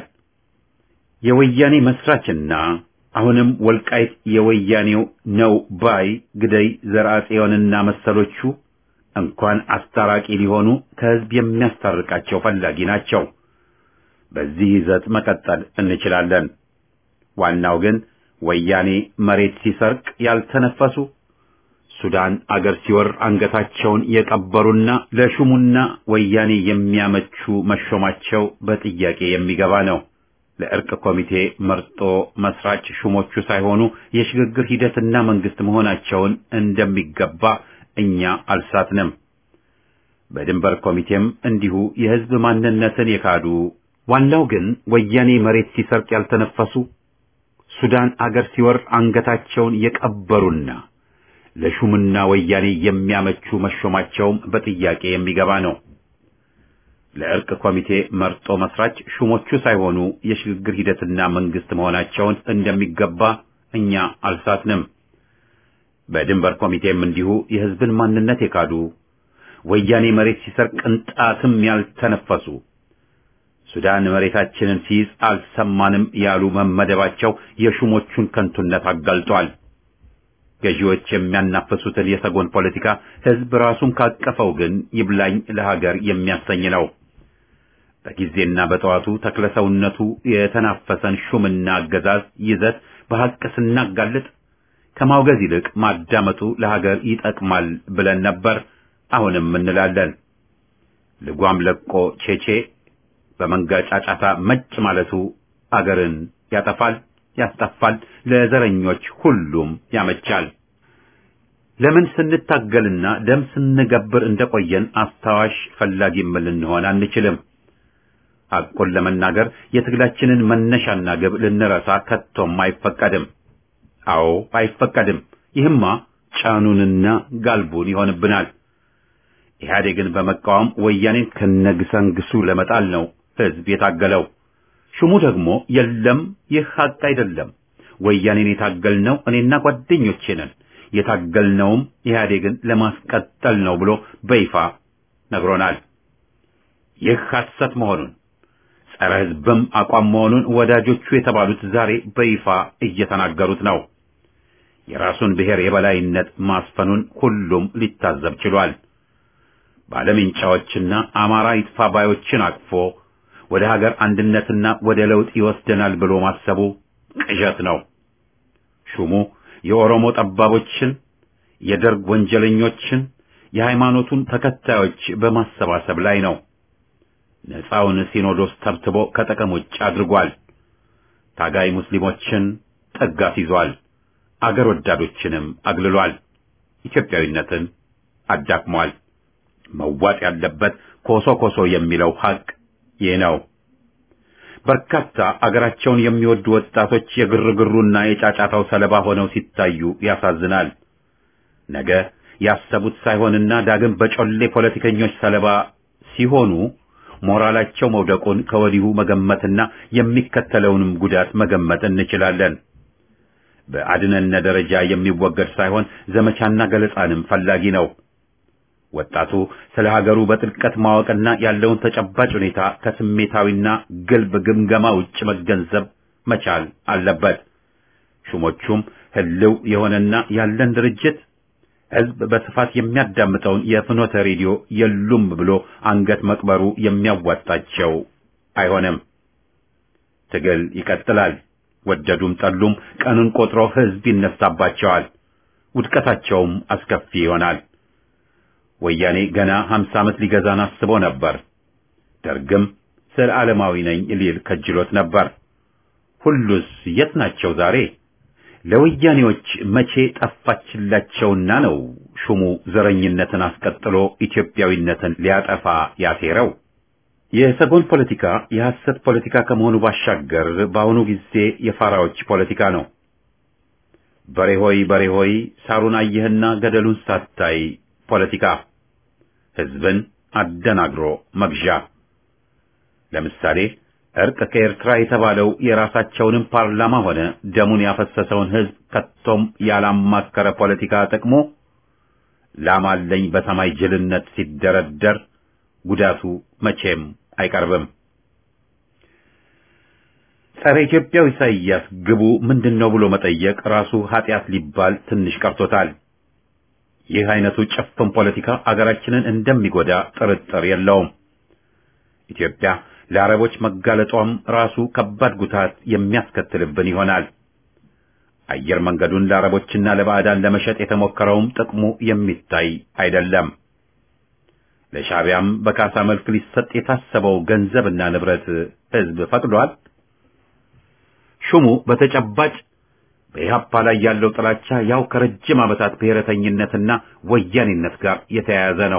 የወያኔ መስራችና አሁንም ወልቃይት የወያኔው ነው ባይ ግደይ ዘርአጽዮንና መሰሎቹ እንኳን አስታራቂ ሊሆኑ ከህዝብ የሚያስታርቃቸው ፈላጊ ናቸው። በዚህ ይዘት መቀጠል እንችላለን። ዋናው ግን ወያኔ መሬት ሲሰርቅ ያልተነፈሱ ሱዳን አገር ሲወር አንገታቸውን የቀበሩና ለሹሙና ወያኔ የሚያመቹ መሾማቸው በጥያቄ የሚገባ ነው። ለእርቅ ኮሚቴ መርጦ መስራች ሹሞቹ ሳይሆኑ የሽግግር ሂደትና መንግስት መሆናቸውን እንደሚገባ እኛ አልሳትንም። በድንበር ኮሚቴም እንዲሁ የህዝብ ማንነትን የካዱ ዋናው ግን ወያኔ መሬት ሲሰርቅ ያልተነፈሱ ሱዳን አገር ሲወር አንገታቸውን የቀበሩና ለሹምና ወያኔ የሚያመቹ መሾማቸውም በጥያቄ የሚገባ ነው። ለእርቅ ኮሚቴ መርጦ መስራች ሹሞቹ ሳይሆኑ የሽግግር ሂደትና መንግስት መሆናቸውን እንደሚገባ እኛ አልሳትንም። በድንበር ኮሚቴም እንዲሁ የህዝብን ማንነት የካዱ ወያኔ መሬት ሲሰርቅ ቅንጣትም ያልተነፈሱ ሱዳን መሬታችንን ሲይዝ አልሰማንም ያሉ መመደባቸው የሹሞቹን ከንቱነት አጋልጧል። ገዢዎች የሚያናፍሱትን የሰጎን ፖለቲካ ህዝብ ራሱን ካቀፈው ግን ይብላኝ ለሀገር የሚያሰኝ ነው። በጊዜና በጠዋቱ ተክለሰውነቱ የተናፈሰን ሹምና አገዛዝ ይዘት በሐቅ ስናጋልጥ ከማውገዝ ይልቅ ማዳመጡ ለሀገር ይጠቅማል ብለን ነበር። አሁንም እንላለን። ልጓም ለቆ ቼቼ በመንጋ ጫጫታ መጭ ማለቱ አገርን ያጠፋል፣ ያስጠፋል፣ ለዘረኞች ሁሉም ያመቻል። ለምን ስንታገልና ደም ስንገብር እንደቆየን አስታዋሽ ፈላጊም ልንሆን አንችልም። ሐቁን ለመናገር የትግላችንን መነሻና ግብ ልንረሳ ከቶም አይፈቀድም። አዎ አይፈቀድም። ይህማ ጫኑንና ጋልቡን ይሆንብናል። ኢህአዴግን በመቃወም ወያኔን ከነግሰንግሱ ለመጣል ነው ህዝብ የታገለው። ሹሙ ደግሞ የለም ይህ ሐቅ አይደለም፣ ወያኔን የታገልነው እኔና ጓደኞቼ ነን፣ የታገልነውም ኢህአዴግን ለማስቀጠል ነው ብሎ በይፋ ነግሮናል። ይህ ሐሰት መሆኑን ጸረ ህዝብም አቋም መሆኑን ወዳጆቹ የተባሉት ዛሬ በይፋ እየተናገሩት ነው። የራሱን ብሔር የበላይነት ማስፈኑን ሁሉም ሊታዘብ ችሏል። ባለምንጫዎችና አማራ ይጥፋ ባዮችን አቅፎ ወደ ሀገር አንድነትና ወደ ለውጥ ይወስደናል ብሎ ማሰቡ ቅዠት ነው። ሹሙ የኦሮሞ ጠባቦችን፣ የደርግ ወንጀለኞችን፣ የሃይማኖቱን ተከታዮች በማሰባሰብ ላይ ነው። ነፃውን ሲኖዶስ ተብትቦ ከጥቅም ውጭ አድርጓል። ታጋይ ሙስሊሞችን ጠጋት ይዟል። አገር ወዳዶችንም አግልሏል። ኢትዮጵያዊነትን አዳክሟል። መዋጥ ያለበት ኮሶ ኮሶ የሚለው ሐቅ ይህ ነው። በርካታ አገራቸውን የሚወዱ ወጣቶች የግርግሩና የጫጫታው ሰለባ ሆነው ሲታዩ ያሳዝናል። ነገ ያሰቡት ሳይሆንና ዳግም በጮሌ ፖለቲከኞች ሰለባ ሲሆኑ ሞራላቸው መውደቁን ከወዲሁ መገመትና የሚከተለውንም ጉዳት መገመት እንችላለን። በአድነነ ደረጃ የሚወገድ ሳይሆን ዘመቻና ገለጻንም ፈላጊ ነው። ወጣቱ ስለ ሀገሩ በጥልቀት ማወቅና ያለውን ተጨባጭ ሁኔታ ከስሜታዊና ግልብ ግምገማ ውጭ መገንዘብ መቻል አለበት። ሹሞቹም ህልው የሆነና ያለን ድርጅት ህዝብ በስፋት የሚያዳምጠውን የፍኖተ ሬዲዮ የሉም ብሎ አንገት መቅበሩ የሚያዋጣቸው አይሆንም። ትግል ይቀጥላል። ወደዱም ጠሉም ቀኑን ቆጥሮ ህዝብ ይነሳባቸዋል። ውድቀታቸውም አስከፊ ይሆናል። ወያኔ ገና ሀምሳ ዓመት ሊገዛን አስቦ ነበር። ደርግም ስለ ዓለማዊ ነኝ ሊል ከጅሎት ነበር። ሁሉስ የት ናቸው ዛሬ? ለወያኔዎች መቼ ጠፋችላቸውና ነው ሹሙ ዘረኝነትን አስቀጥሎ ኢትዮጵያዊነትን ሊያጠፋ ያሴረው? የሰጎን ፖለቲካ የሐሰት ፖለቲካ ከመሆኑ ባሻገር በአሁኑ ጊዜ የፋራዎች ፖለቲካ ነው። በሬ ሆይ በሬ ሆይ ሳሩን አየህና ገደሉን ሳታይ ፖለቲካ ህዝብን አደናግሮ መግዣ። ለምሳሌ እርቅ ከኤርትራ የተባለው የራሳቸውንም ፓርላማ ሆነ ደሙን ያፈሰሰውን ህዝብ ከቶም ያላማከረ ፖለቲካ ጥቅሞ ላማለኝ በሰማይ ጅልነት ሲደረደር ጉዳቱ መቼም አይቀርብም። ጸረ ኢትዮጵያው ኢሳይያስ ግቡ ምንድነው ብሎ መጠየቅ ራሱ ኃጢአት ሊባል ትንሽ ቀርቶታል። ይህ አይነቱ ጭፍን ፖለቲካ አገራችንን እንደሚጎዳ ጥርጥር የለውም። ኢትዮጵያ ለአረቦች መጋለጧም ራሱ ከባድ ጉታት የሚያስከትልብን ይሆናል። አየር መንገዱን ለአረቦችና ለባዕዳን ለመሸጥ የተሞከረውም ጥቅሙ የሚታይ አይደለም። ለሻዕቢያም በካሳ መልክ ሊሰጥ የታሰበው ገንዘብና ንብረት ሕዝብ ፈቅዷል። ሹሙ በተጨባጭ በኢህአፓ ላይ ያለው ጥላቻ ያው ከረጅም ዓመታት ብሔረተኝነትና ወያኔነት ጋር የተያያዘ ነው።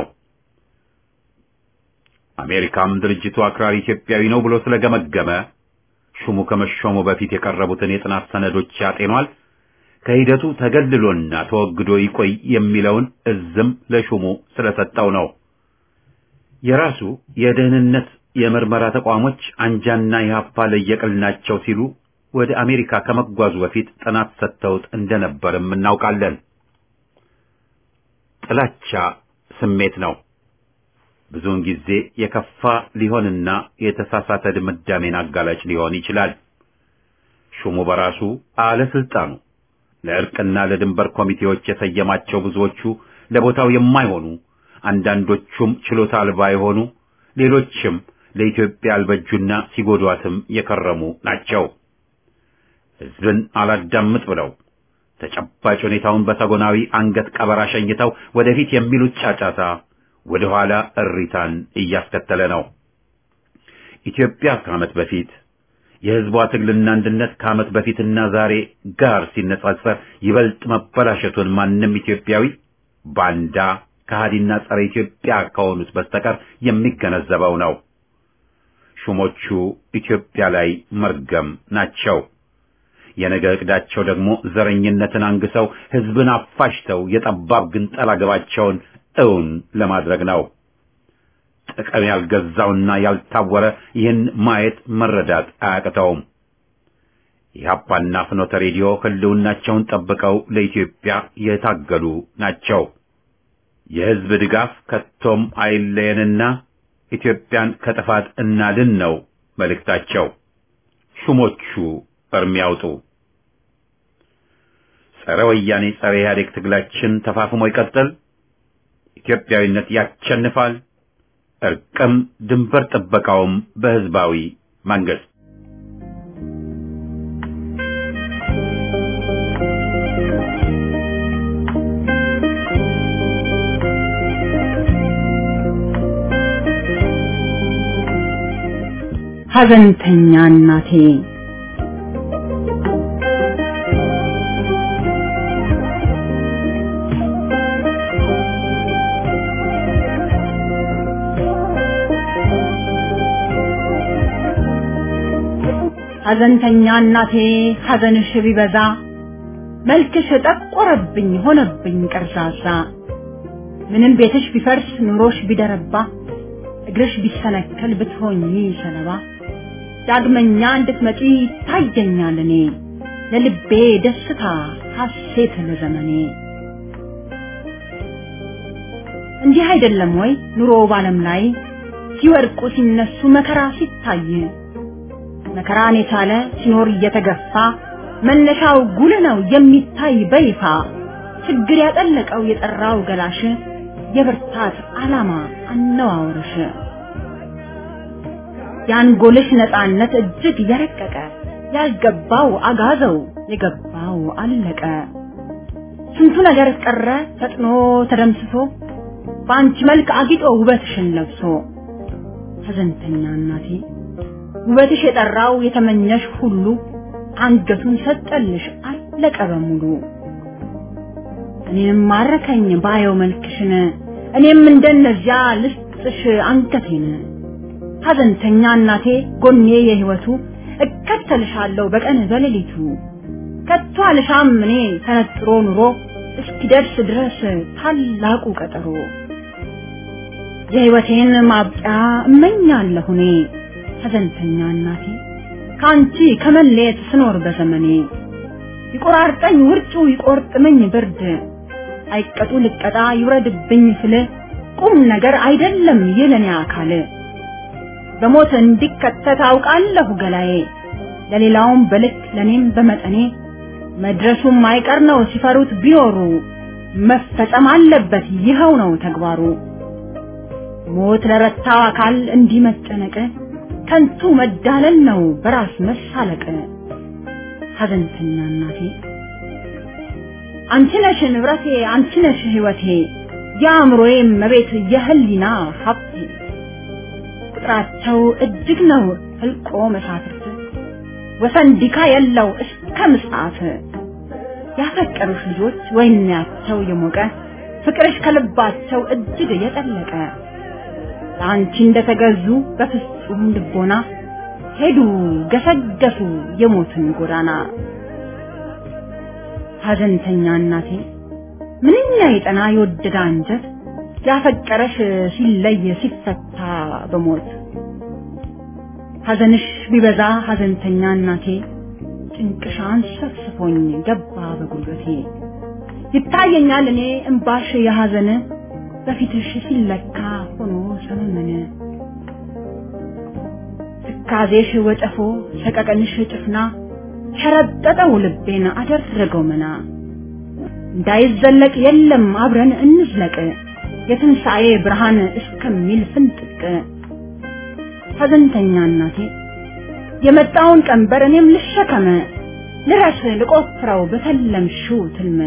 አሜሪካም ድርጅቱ አክራሪ ኢትዮጵያዊ ነው ብሎ ስለገመገመ ሹሙ ከመሾሙ በፊት የቀረቡትን የጥናት ሰነዶች ያጤኗል። ከሂደቱ ተገልሎና ተወግዶ ይቆይ የሚለውን እዝም ለሹሙ ስለሰጠው ነው። የራሱ የደህንነት የምርመራ ተቋሞች አንጃና ኢህአፓ ለየቅል ናቸው ሲሉ ወደ አሜሪካ ከመጓዙ በፊት ጥናት ሰጥተውት እንደነበርም እናውቃለን። ጥላቻ ስሜት ነው። ብዙውን ጊዜ የከፋ ሊሆንና የተሳሳተ ድምዳሜን አጋላጭ ሊሆን ይችላል። ሹሙ በራሱ አለስልጣኑ ለእርቅና ለድንበር ኮሚቴዎች የሰየማቸው ብዙዎቹ ለቦታው የማይሆኑ አንዳንዶቹም ችሎታ አልባ የሆኑ ሌሎችም ለኢትዮጵያ አልበጁና ሲጎዷትም የከረሙ ናቸው። ሕዝብን አላዳምጥ ብለው ተጨባጭ ሁኔታውን በሰጎናዊ አንገት ቀበራ ሸኝተው ወደፊት የሚሉት ጫጫታ ወደ ኋላ እሪታን እያስከተለ ነው። ኢትዮጵያ ከዓመት በፊት የሕዝቧ ትግልና አንድነት ከዓመት በፊትና ዛሬ ጋር ሲነጻጸር ይበልጥ መበላሸቱን ማንም ኢትዮጵያዊ ባንዳ፣ ከሃዲና ጸረ ኢትዮጵያ ከሆኑት በስተቀር የሚገነዘበው ነው። ሹሞቹ ኢትዮጵያ ላይ መርገም ናቸው። የነገ ዕቅዳቸው ደግሞ ዘረኝነትን አንግሰው ሕዝብን አፋሽተው የጠባብ ግንጠላ ግባቸውን እውን ለማድረግ ነው። ጥቅም ያልገዛውና ያልታወረ ይህን ማየት መረዳት አያቅተውም። ኢህአፓና ፍኖተ ሬዲዮ ህልውናቸውን ጠብቀው ለኢትዮጵያ የታገሉ ናቸው። የሕዝብ ድጋፍ ከቶም አይለየንና ኢትዮጵያን ከጥፋት እናድን ነው መልእክታቸው። ሹሞቹ እርም ያውጡ። ጸረ ወያኔ ጸረ ኢህአዴግ ትግላችን ተፋፍሞ ይቀጥል። ኢትዮጵያዊነት ያሸንፋል። እርቅም ድንበር ጥበቃውም በህዝባዊ መንግስት ሐዘንተኛ እናቴ ሐዘንተኛ እናቴ ሐዘንሽ ቢበዛ መልክሽ ጠቆረብኝ ሆነብኝ ቀርዛዛ ምንም ቤትሽ ቢፈርስ ኑሮሽ ቢደረባ እግርሽ ቢሰነከል ብትሆኚ ሰለባ ዳግመኛ እንድትመጪ ታየኛል እኔ ለልቤ ደስታ ሐሴት ለዘመኔ እንዲህ አይደለም ወይ ኑሮ ባለም ላይ ሲወድቁ ሲነሱ መከራ ሲታይ መከራን የቻለ ሲኖር እየተገፋ መነሻው ጉልህ ነው የሚታይ በይፋ ችግር ያጠለቀው የጠራው ገላሽ የብርታት ዓላማ አነዋወርሽ የአንጎልሽ ነፃነት እጅግ የረቀቀ ያልገባው አጋዘው የገባው አለቀ ስንቱ ነገር ቀረ ፈጥኖ ተደምስሶ በአንቺ መልክ አጊጦ ውበትሽን ለብሶ ሐዘንተኛ እናቴ ውበትሽ የጠራው የተመኘሽ ሁሉ አንገቱን ሰጠልሽ አለቀ በሙሉ እኔም ማረከኝ ባየው መልክሽን እኔም እንደነዚያ ልስጥሽ አንገቴን ሐዘንተኛ እናቴ ጎኔ የህይወቱ እከተልሻለሁ በቀን በሌሊቱ ከቶ አልሻም እኔ ተነጥሮ ኑሮ እስኪደርስ ድረስ ታላቁ ቀጠሮ የህይወቴን ማብቂያ እመኛለሁ እኔ ሐዘንተኛ እናቴ ከአንቺ ከመለየት ስኖር በዘመኔ ይቆራርጠኝ ውርጩ ይቆርጥመኝ ብርድ አይቀጡ ልቀጣ ይውረድብኝ ስል ቁም ነገር አይደለም የለኔ አካል በሞት እንዲከተት አውቃለሁ ገላዬ ለሌላውም በልክ ለኔም በመጠኔ መድረሱም አይቀር ነው ሲፈሩት ቢኖሩ መፈጸም አለበት ይኸው ነው ተግባሩ ሞት ለረታው አካል እንዲህ መጨነቅ ከንቱ መዳለል ነው በራስ መሳለቅ ሐዘንተኛ እናቴ አንቺ ነሽ ንብረቴ አንቺ ነሽ ህይወቴ የአእምሮዬ መቤት የህሊና ሀብቴ ቁጥራቸው እጅግ ነው ህልቆ መሳፍርት ወሰን ዲካ የለው እስከ ምጽአት ያፈቀሩሽ ልጆች ወይናቸው የሞቀ ፍቅርሽ ከልባቸው እጅግ የጠለቀ ለአንቺ እንደተገዙ በፍጹም ልቦና ሄዱ ገሰገሱ የሞትን ጎዳና ሐዘንተኛ እናቴ ምንኛ የጠና የወደደ አንጀት ያፈቀረሽ ሲለይ ሲፈታ በሞት ሐዘንሽ ቢበዛ ሐዘንተኛ እናቴ ጭንቅሻን ሰፍስፎኝ ገባ በጉልበቴ ይታየኛል እኔ እምባሽ የሐዘን በፊትሽ ሲለካ ሆኖ ሰመመነ ትካዜሽ ወጨፎ ሰቀቀንሽ ጭፍና ሸረጠጠው ልቤን አደረገው መና እንዳይዘለቅ የለም አብረን እንዝለቅ የትንሣኤ ብርሃን እስከሚል ፍንጥቅ ሐዘንተኛ እናቴ የመጣውን ቀንበር እኔም ልሸከመ ልረስ ልቆፍረው በተለምሽው ትልመ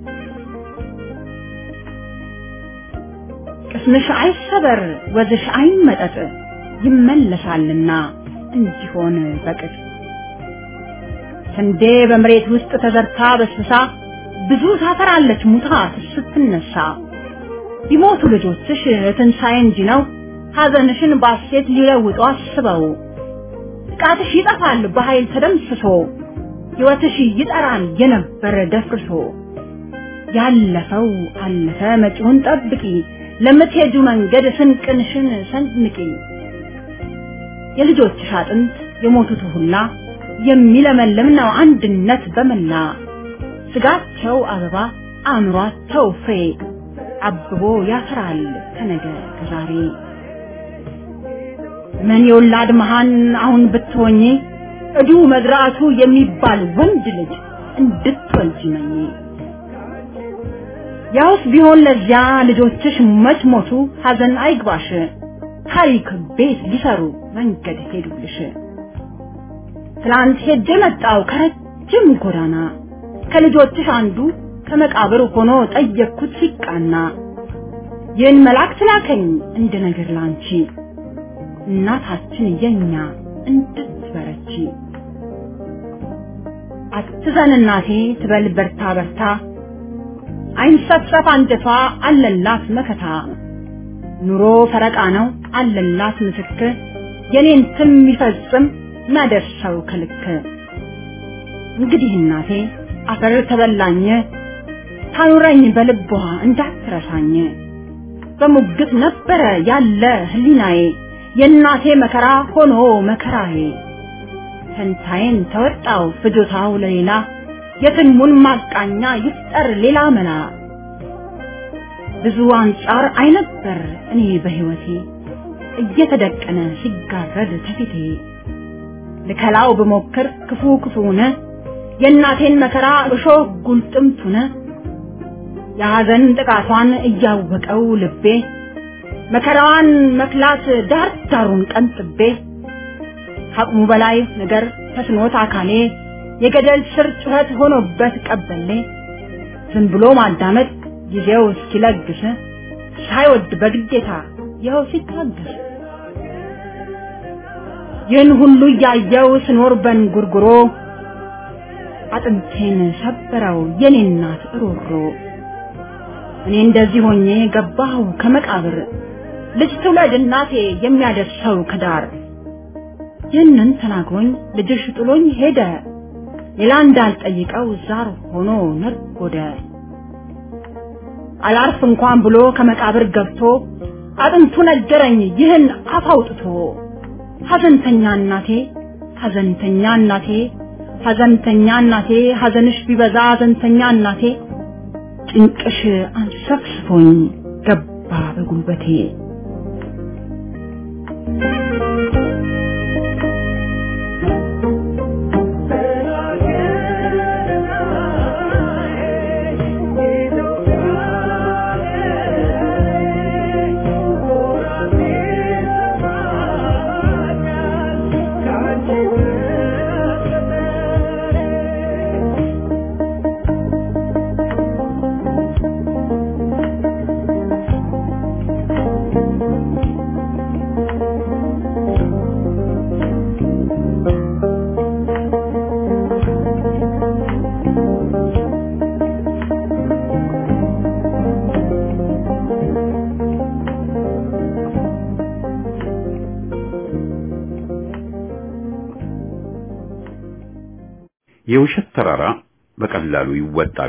ቅስምሽ አይሰበር ወዝሽ አይመጠጥ ይመለሳልና እንዲሆን በቅጥ ስንዴ በመሬት ውስጥ ተዘርታ በስብሳ ብዙ ታፈራለች ሙታ ስትነሳ ቢሞቱ ልጆችሽ ትንሣኤ እንጂ ነው ሐዘንሽን ባሴት ሊለውጡ አስበው ጥቃትሽ ይጠፋል በኃይል ተደምስሶ ሕይወትሽ ይጠራል የነበረ ደፍርሶ ያለፈው አለፈ መጪውን ጠብቂ ለምትሄጁ መንገድ ስንቅንሽን ሰንንቂ የልጆችሽ አጥንት የሞቱት ሁላ የሚለመልም ነው አንድነት በመላ ስጋቸው አበባ አእምሯቸው ፍሬ አብቦ ያፈራል ከነገ ከዛሬ ምን የወላድ መሃን አሁን ብትሆኚ እዱ መዝራቱ የሚባል ወንድ ልጅ እንድትወልጂ መኝ ያውስ ቢሆን ለዚያ ልጆችሽ መች ሞቱ ሐዘን አይግባሽ ታሪክ ቤት ሊሰሩ መንገድ ሄዱልሽ ትላንት ሄጄ መጣው ከረጅም ጎዳና ከልጆችሽ አንዱ ከመቃብር ሆኖ ጠየቅኩት ሲቃና ይህን መልአክ ላከኝ እንደ ነገር ላንቺ እናታችን የኛ እንድትበረቺ አትዘን እናቴ ትበል በርታ በርታ አይንሰፍሰፍ አንጀቷ አለላት መከታ ኑሮ ፈረቃ ነው አለላት ምስክር የኔን ትም ይፈጽም ማደርሰው ከልክ እንግዲህ እናቴ አፈር ተበላኝ ታኑረኝ በልቧ እንዳትረሳኝ በሙግት ነበረ ያለ ህሊናዬ የእናቴ መከራ ሆኖ መከራዬ ፈንታዬን ተወጣው ፍጆታው ለሌላ የትልሙን ማቃኛ ይፍጠር ሌላ መላ ብዙ አንጻር አይነበር እኔ በህይወቴ እየተደቀነ ሲጋረድ ተፊቴ ልከላው ብሞክር ክፉ ክፉነ የእናቴን መከራ እሾህ ጉልጥምቱነ የሐዘን ጥቃቷን እያወቀው ልቤ መከራዋን መክላት ዳር ዳሩን ቀንጥቤ ከአቅሙ በላይ ነገር ተስኖት አካሌ የገደል ስር ጩኸት ሆኖበት ቀበሌ ዝም ብሎ ማዳመጥ ጊዜው እስኪለግስ ሳይወድ በግዴታ ይኸው ሲታገስ ይህን ሁሉ እያየው ስኖር በንጉርጉሮ አጥንቴን ሰበረው የኔ እናት ሮሮ እኔ እንደዚህ ሆኜ ገባሁ ከመቃብር ልጅ ትውለድ እናቴ የሚያደርሰው ከዳር ይህንን ተናግሮኝ ልጅሽ ጥሎኝ ሄደ ሌላ እንዳልጠይቀው ዛር ሆኖ ነጎደ አላርፍ እንኳን ብሎ ከመቃብር ገብቶ አጥንቱ ነገረኝ ይህን አፍ አውጥቶ ሐዘንተኛ እናቴ ሐዘንተኛ እናቴ ሐዘንተኛ እናቴ ሐዘንሽ ቢበዛ ሐዘንተኛ እናቴ ጭንቅሽ አንሰፍስፎኝ ገባ በጉልበቴ የውሸት ተራራ በቀላሉ ይወጣል።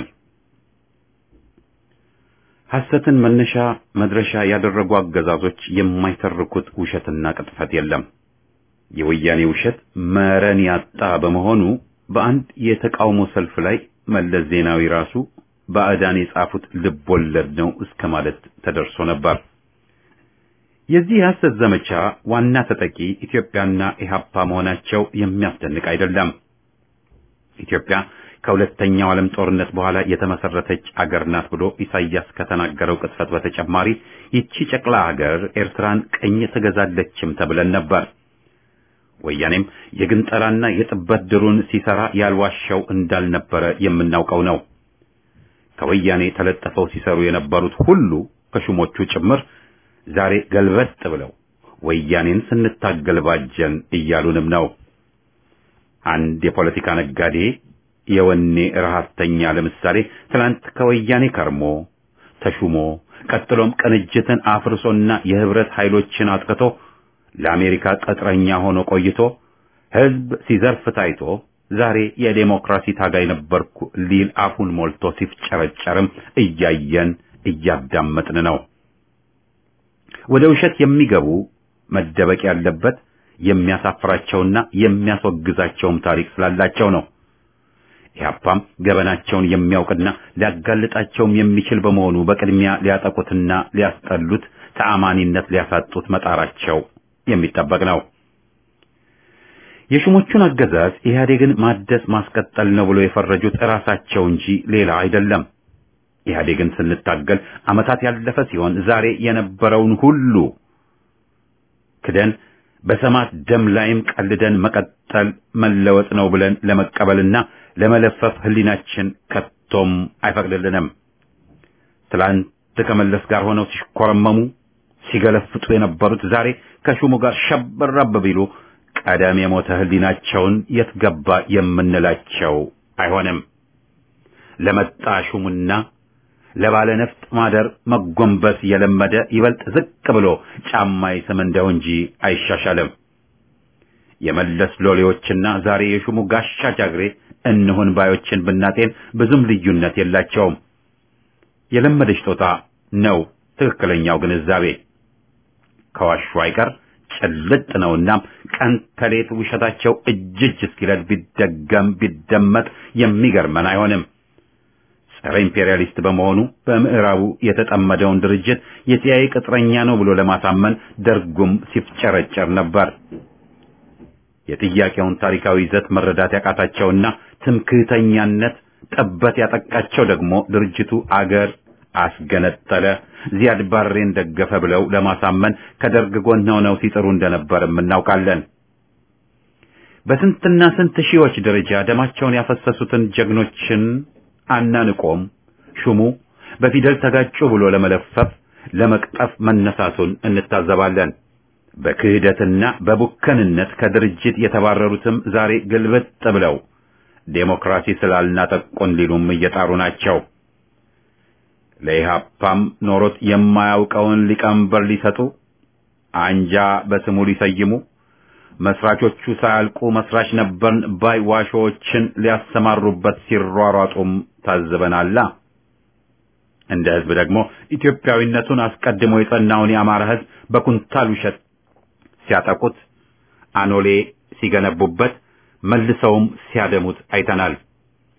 ሐሰትን መነሻ መድረሻ ያደረጉ አገዛዞች የማይተርኩት ውሸትና ቅጥፈት የለም። የወያኔ ውሸት መረን ያጣ በመሆኑ በአንድ የተቃውሞ ሰልፍ ላይ መለስ ዜናዊ ራሱ ባዕዳን የጻፉት ልብ ወለድ ነው እስከ ማለት ተደርሶ ነበር። የዚህ የሐሰት ዘመቻ ዋና ተጠቂ ኢትዮጵያና ኢህአፓ መሆናቸው የሚያስደንቅ አይደለም። ኢትዮጵያ ከሁለተኛው ዓለም ጦርነት በኋላ የተመሰረተች አገር ናት ብሎ ኢሳይያስ ከተናገረው ቅጥፈት በተጨማሪ ይቺ ጨቅላ አገር ኤርትራን ቀኝ ትገዛለችም ተብለን ነበር። ወያኔም የግንጠላና የጥበት ድሩን ሲሰራ ያልዋሻው እንዳልነበረ የምናውቀው ነው። ከወያኔ ተለጥፈው ሲሰሩ የነበሩት ሁሉ ከሹሞቹ ጭምር ዛሬ ገልበጥ ብለው ወያኔን ስንታገል ባጀን እያሉንም ነው። አንድ የፖለቲካ ነጋዴ የወኔ ረሃብተኛ ለምሳሌ ትናንት ከወያኔ ከርሞ ተሹሞ ቀጥሎም ቅንጅትን አፍርሶና የህብረት ኃይሎችን አጥቅቶ ለአሜሪካ ቅጥረኛ ሆኖ ቆይቶ ህዝብ ሲዘርፍ ታይቶ ዛሬ የዴሞክራሲ ታጋይ ነበርኩ ሊል አፉን ሞልቶ ሲፍጨረጨርም እያየን እያዳመጥን ነው። ወደ ውሸት የሚገቡ መደበቅ ያለበት የሚያሳፍራቸውና የሚያስወግዛቸውም ታሪክ ስላላቸው ነው። ኢህአፓም ገበናቸውን የሚያውቅና ሊያጋልጣቸውም የሚችል በመሆኑ በቅድሚያ ሊያጠቁትና ሊያስጠሉት ተአማኒነት ሊያሳጡት መጣራቸው የሚጠበቅ ነው። የሹሞቹን አገዛዝ ኢህአዴግን ማደስ ማስቀጠል ነው ብሎ የፈረጁት እራሳቸው እንጂ ሌላ አይደለም። ኢህአዴግን ስንታገል ዓመታት ያለፈ ሲሆን ዛሬ የነበረውን ሁሉ ክደን በሰማት ደም ላይም ቀልደን መቀጠል መለወጥ ነው ብለን ለመቀበልና ለመለፈፍ ህሊናችን ከቶም አይፈቅድልንም። ትላንት ከመለስ ጋር ሆነው ሲሽኮረመሙ ሲገለፍጡ የነበሩት ዛሬ ከሹሙ ጋር ሸበረብ ቢሉ ቀደም የሞተ ህሊናቸውን የት ገባ የምንላቸው አይሆንም። ለመጣ ሹሙና ለባለ ነፍጥ ማደር መጎንበስ የለመደ ይበልጥ ዝቅ ብሎ ጫማ ይስም እንደው እንጂ አይሻሻልም። የመለስ ሎሌዎችና ዛሬ የሹሙ ጋሻ ጃግሬ እንሁን ባዮችን ብናጤን ብዙም ልዩነት የላቸውም። የለመደች ጦጣ ነው ትክክለኛው ግንዛቤ። ከዋሹ አይቀር ጭልጥ ነውና ቀን ከሌት ውሸታቸው እጅ እጅ እስኪለድ ቢደገም ቢደመጥ የሚገርመን አይሆንም። ጸረ ኢምፔሪያሊስት በመሆኑ በምዕራቡ የተጠመደውን ድርጅት የሲአይኤ ቅጥረኛ ነው ብሎ ለማሳመን ደርጉም ሲፍጨረጨር ነበር። የጥያቄውን ታሪካዊ ይዘት መረዳት ያቃታቸውና ትምክህተኛነት ጠበት ያጠቃቸው ደግሞ ድርጅቱ አገር አስገነጠለ፣ ዚያድ ባሬን ደገፈ ብለው ለማሳመን ከደርግ ጎን ሆነው ሲጥሩ እንደነበርም እናውቃለን። በስንትና ስንት ሺዎች ደረጃ ደማቸውን ያፈሰሱትን ጀግኖችን አናንቆም ሹሙ በፊደል ተጋጩ ብሎ ለመለፈፍ ለመቅጠፍ መነሳቱን እንታዘባለን። በክህደትና በቡከንነት ከድርጅት የተባረሩትም ዛሬ ግልብጥ ብለው ዴሞክራሲ ስላልናጠቁን ሊሉም እየጣሩ ናቸው። ለኢህአፓም ኖሮት የማያውቀውን ሊቀመንበር ሊሰጡ አንጃ በስሙ ሊሰይሙ መስራቾቹ ሳያልቁ መስራች ነበርን ባይ ዋሾዎችን ሊያሰማሩበት ሲሯሯጡም ታዝበናላ። እንደ ህዝብ ደግሞ ኢትዮጵያዊነቱን አስቀድሞ የጸናውን የአማራ ህዝብ በኩንታል ውሸት ሲያጠቁት፣ አኖሌ ሲገነቡበት፣ መልሰውም ሲያደሙት አይተናል።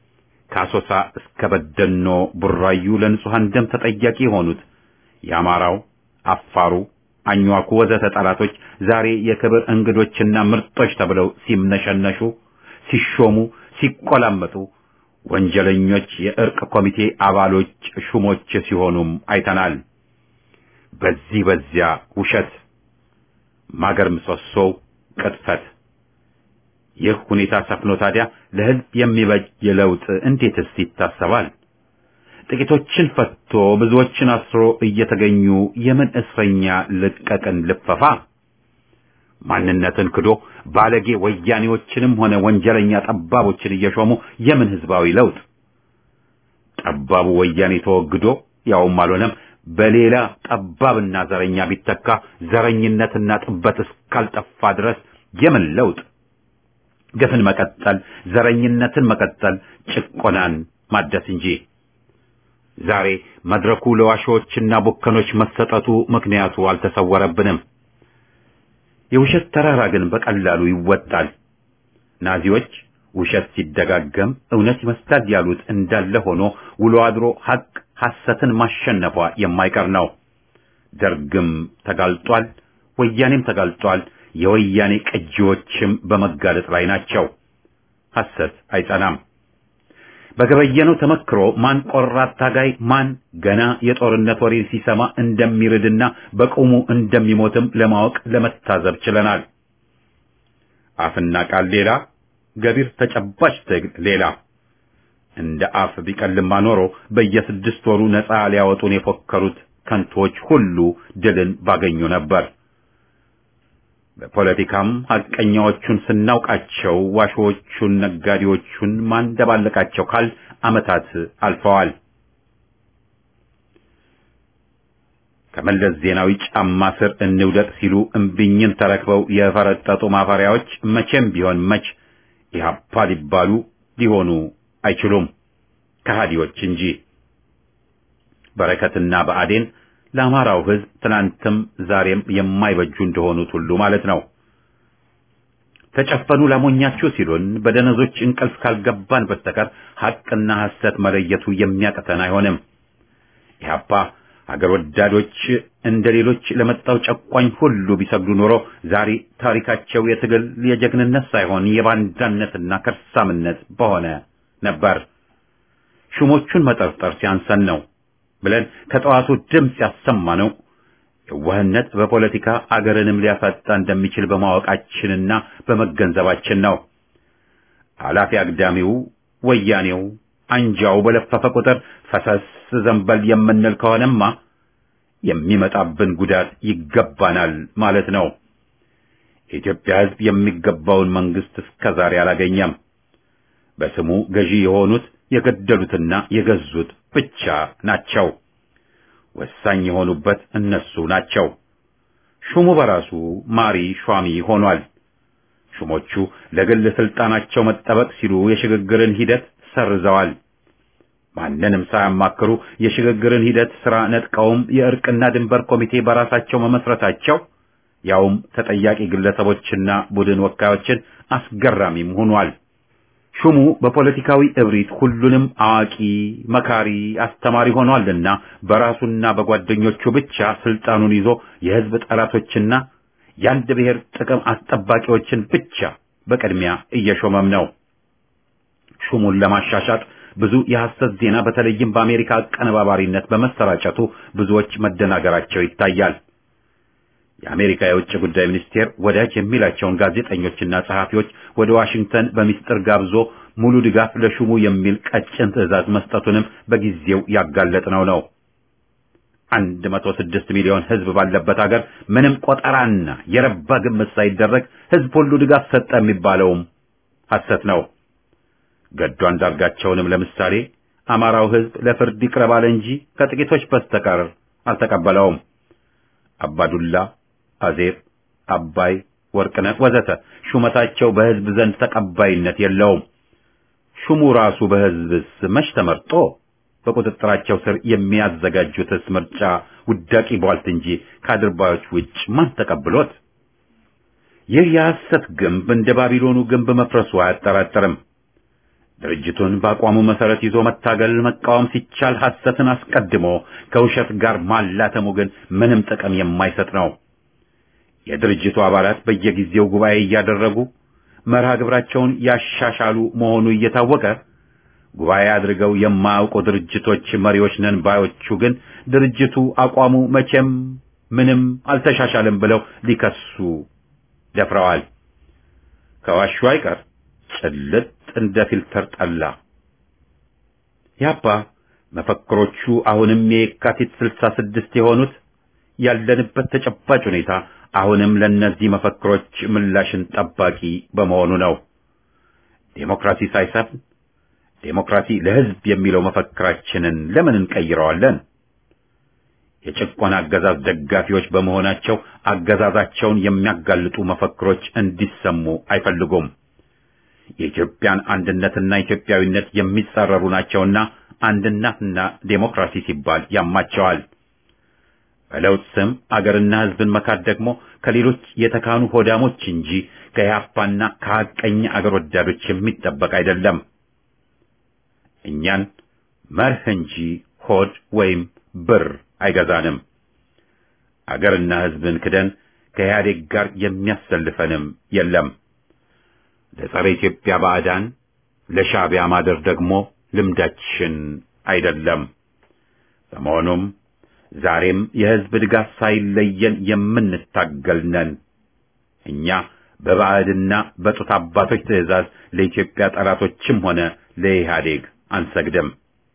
ከአሶሳ እስከ በደኖ ቡራዩ ለንጹሐን ደም ተጠያቂ የሆኑት የአማራው፣ አፋሩ፣ አኝዋኩ ወዘተ ጠላቶች ዛሬ የክብር እንግዶችና ምርጦች ተብለው ሲምነሸነሹ፣ ሲሾሙ፣ ሲቆላመጡ ወንጀለኞች የእርቅ ኮሚቴ አባሎች ሹሞች ሲሆኑም አይተናል። በዚህ በዚያ ውሸት፣ ማገር ምሰሶው ቅጥፈት። ይህ ሁኔታ ሰፍኖ ታዲያ ለሕዝብ የሚበጅ ለውጥ እንዴትስ ይታሰባል? ጥቂቶችን ፈቶ ብዙዎችን አስሮ እየተገኙ የምን እስረኛ ልቀቅን ልፈፋ? ማንነትን ክዶ ባለጌ ወያኔዎችንም ሆነ ወንጀለኛ ጠባቦችን እየሾሙ የምን ህዝባዊ ለውጥ? ጠባቡ ወያኔ ተወግዶ ያውም አልሆነም በሌላ ጠባብና ዘረኛ ቢተካ ዘረኝነትና ጥበት እስካልጠፋ ድረስ የምን ለውጥ? ግፍን መቀጠል፣ ዘረኝነትን መቀጠል፣ ጭቆናን ማደስ እንጂ። ዛሬ መድረኩ ለዋሾችና ቡከኖች መሰጠቱ ምክንያቱ አልተሰወረብንም። የውሸት ተራራ ግን በቀላሉ ይወጣል። ናዚዎች ውሸት ሲደጋገም እውነት ይመስላል ያሉት እንዳለ ሆኖ ውሎ አድሮ ሐቅ ሐሰትን ማሸነፏ የማይቀር ነው። ደርግም ተጋልጧል፣ ወያኔም ተጋልጧል። የወያኔ ቅጂዎችም በመጋለጥ ላይ ናቸው። ሐሰት አይጸናም። በገበየነው ተመክሮ ማን ቆራጥ ታጋይ ማን ገና የጦርነት ወሬ ሲሰማ እንደሚርድና በቁሙ እንደሚሞትም ለማወቅ ለመታዘብ ችለናል። አፍና ቃል ሌላ፣ ገቢር ተጨባጭ ትግል ሌላ። እንደ አፍ ቢቀልማ ኖሮ በየስድስት ወሩ ነፃ ሊያወጡን የፎከሩት ከንቶች ሁሉ ድልን ባገኙ ነበር። በፖለቲካም ሐቀኛዎቹን ስናውቃቸው ዋሾዎቹን፣ ነጋዴዎቹን ማንደባለቃቸው ካል ዓመታት አልፈዋል። ከመለስ ዜናዊ ጫማ ስር እንውደቅ ሲሉ እምቢኝን ተረክበው የፈረጠጡ ማፈሪያዎች መቼም ቢሆን መች ኢህአፓ ሊባሉ ሊሆኑ አይችሉም፣ ከሃዲዎች እንጂ። በረከትና ብአዴን ለአማራው ሕዝብ ትናንትም ዛሬም የማይበጁ እንደሆኑት ሁሉ ማለት ነው። ተጨፈኑ ላሞኛችሁ ሲሉን በደነዞች እንቅልፍ ካልገባን በስተቀር ሐቅና ሐሰት መለየቱ የሚያቅተን አይሆንም። ኢህአፓ ሀገር ወዳዶች እንደ ሌሎች ለመጣው ጨቋኝ ሁሉ ቢሰግዱ ኖሮ ዛሬ ታሪካቸው የትግል የጀግንነት ሳይሆን የባንዳነትና ከርሳምነት በሆነ ነበር። ሹሞቹን መጠርጠር ሲያንሰን ነው ብለን ከጠዋቱ ድምፅ ያሰማ ነው። የዋህነት በፖለቲካ አገርንም ሊያሳጣ እንደሚችል በማወቃችንና በመገንዘባችን ነው። አላፊ አግዳሚው ወያኔው አንጃው በለፈፈ ቁጥር ፈሰስ ዘንበል የምንል ከሆነማ የሚመጣብን ጉዳት ይገባናል ማለት ነው። የኢትዮጵያ ሕዝብ የሚገባውን መንግስት እስከዛሬ አላገኘም። በስሙ ገዢ የሆኑት የገደሉትና የገዙት ብቻ ናቸው። ወሳኝ የሆኑበት እነሱ ናቸው። ሹሙ በራሱ ማሪ ሿሚ ሆኗል። ሹሞቹ ለግል ስልጣናቸው መጠበቅ ሲሉ የሽግግርን ሂደት ሰርዘዋል። ማንንም ሳያማክሩ የሽግግርን ሂደት ስራ ነጥቀውም የእርቅና ድንበር ኮሚቴ በራሳቸው መመስረታቸው ያውም ተጠያቂ ግለሰቦችና ቡድን ወካዮችን አስገራሚም ሆኗል። ሹሙ በፖለቲካዊ እብሪት ሁሉንም አዋቂ፣ መካሪ፣ አስተማሪ ሆኗልና በራሱና በጓደኞቹ ብቻ ስልጣኑን ይዞ የህዝብ ጠላቶችና የአንድ ብሔር ጥቅም አስጠባቂዎችን ብቻ በቅድሚያ እየሾመም ነው። ሹሙን ለማሻሻጥ ብዙ የሐሰት ዜና በተለይም በአሜሪካ አቀነባባሪነት በመሰራጨቱ ብዙዎች መደናገራቸው ይታያል። የአሜሪካ የውጭ ጉዳይ ሚኒስቴር ወዳጅ የሚላቸውን ጋዜጠኞችና ጸሐፊዎች ወደ ዋሽንግተን በሚስጥር ጋብዞ ሙሉ ድጋፍ ለሹሙ የሚል ቀጭን ትዕዛዝ መስጠቱንም በጊዜው ያጋለጥነው ነው። አንድ መቶ ስድስት ሚሊዮን ህዝብ ባለበት ሀገር ምንም ቆጠራና የረባ ግምት ሳይደረግ ህዝብ ሁሉ ድጋፍ ሰጠ የሚባለውም ሐሰት ነው። ገዱ አንዳርጋቸውንም ለምሳሌ አማራው ህዝብ ለፍርድ ይቅረብ አለ እንጂ ከጥቂቶች በስተቀር አልተቀበለውም። አባዱላ፣ አዜብ፣ አባይ፣ ወርቅነህ ወዘተ ሹመታቸው በህዝብ ዘንድ ተቀባይነት የለውም። ሹሙ ራሱ በህዝብስ መች ተመርጦ በቁጥጥራቸው ስር የሚያዘጋጁትስ ምርጫ ውዳቂ ቧልት እንጂ ከአድርባዮች ውጭ ማን ተቀብሎት? ይህ የሐሰት ግንብ እንደ ባቢሎኑ ግንብ መፍረሱ አያጠራጥርም። ድርጅቱን በአቋሙ መሰረት ይዞ መታገል መቃወም ሲቻል ሐሰትን አስቀድሞ ከውሸት ጋር ማላተሙ ግን ምንም ጥቅም የማይሰጥ ነው። የድርጅቱ አባላት በየጊዜው ጉባኤ እያደረጉ መርሃ ግብራቸውን ያሻሻሉ መሆኑ እየታወቀ ጉባኤ አድርገው የማያውቁ ድርጅቶች መሪዎች ነን ባዮቹ ግን ድርጅቱ አቋሙ መቼም ምንም አልተሻሻልም ብለው ሊከሱ ደፍረዋል። ከዋሹ አይቀር ጭልጥ እንደ ፊልተር ጠላ። ያባ መፈክሮቹ አሁንም የካቲት ስልሳ ስድስት የሆኑት ያለንበት ተጨባጭ ሁኔታ አሁንም ለእነዚህ መፈክሮች ምላሽን ጠባቂ በመሆኑ ነው። ዴሞክራሲ ሳይሰፍን ዴሞክራሲ ለሕዝብ የሚለው መፈክራችንን ለምን እንቀይረዋለን? የጭቆና አገዛዝ ደጋፊዎች በመሆናቸው አገዛዛቸውን የሚያጋልጡ መፈክሮች እንዲሰሙ አይፈልጉም። የኢትዮጵያን አንድነትና ኢትዮጵያዊነት የሚጻረሩ ናቸውና አንድነትና ዴሞክራሲ ሲባል ያማቸዋል። በለውጥ ስም አገርና ሕዝብን መካድ ደግሞ ከሌሎች የተካኑ ሆዳሞች እንጂ ከኢህአፓና ከሐቀኛ አገር ወዳዶች የሚጠበቅ አይደለም። እኛን መርህ እንጂ ሆድ ወይም ብር አይገዛንም። አገርና ሕዝብን ክደን ከኢህአዴግ ጋር የሚያሰልፈንም የለም። ለጸረ ኢትዮጵያ ባዕዳን ለሻዕቢያ ማደር ደግሞ ልምዳችን አይደለም። በመሆኑም ዛሬም የሕዝብ ድጋፍ ሳይለየን የምንታገል ነን። እኛ በባዕድና በጡት አባቶች ትእዛዝ ለኢትዮጵያ ጠላቶችም ሆነ ለኢህአዴግ አንሰግድም።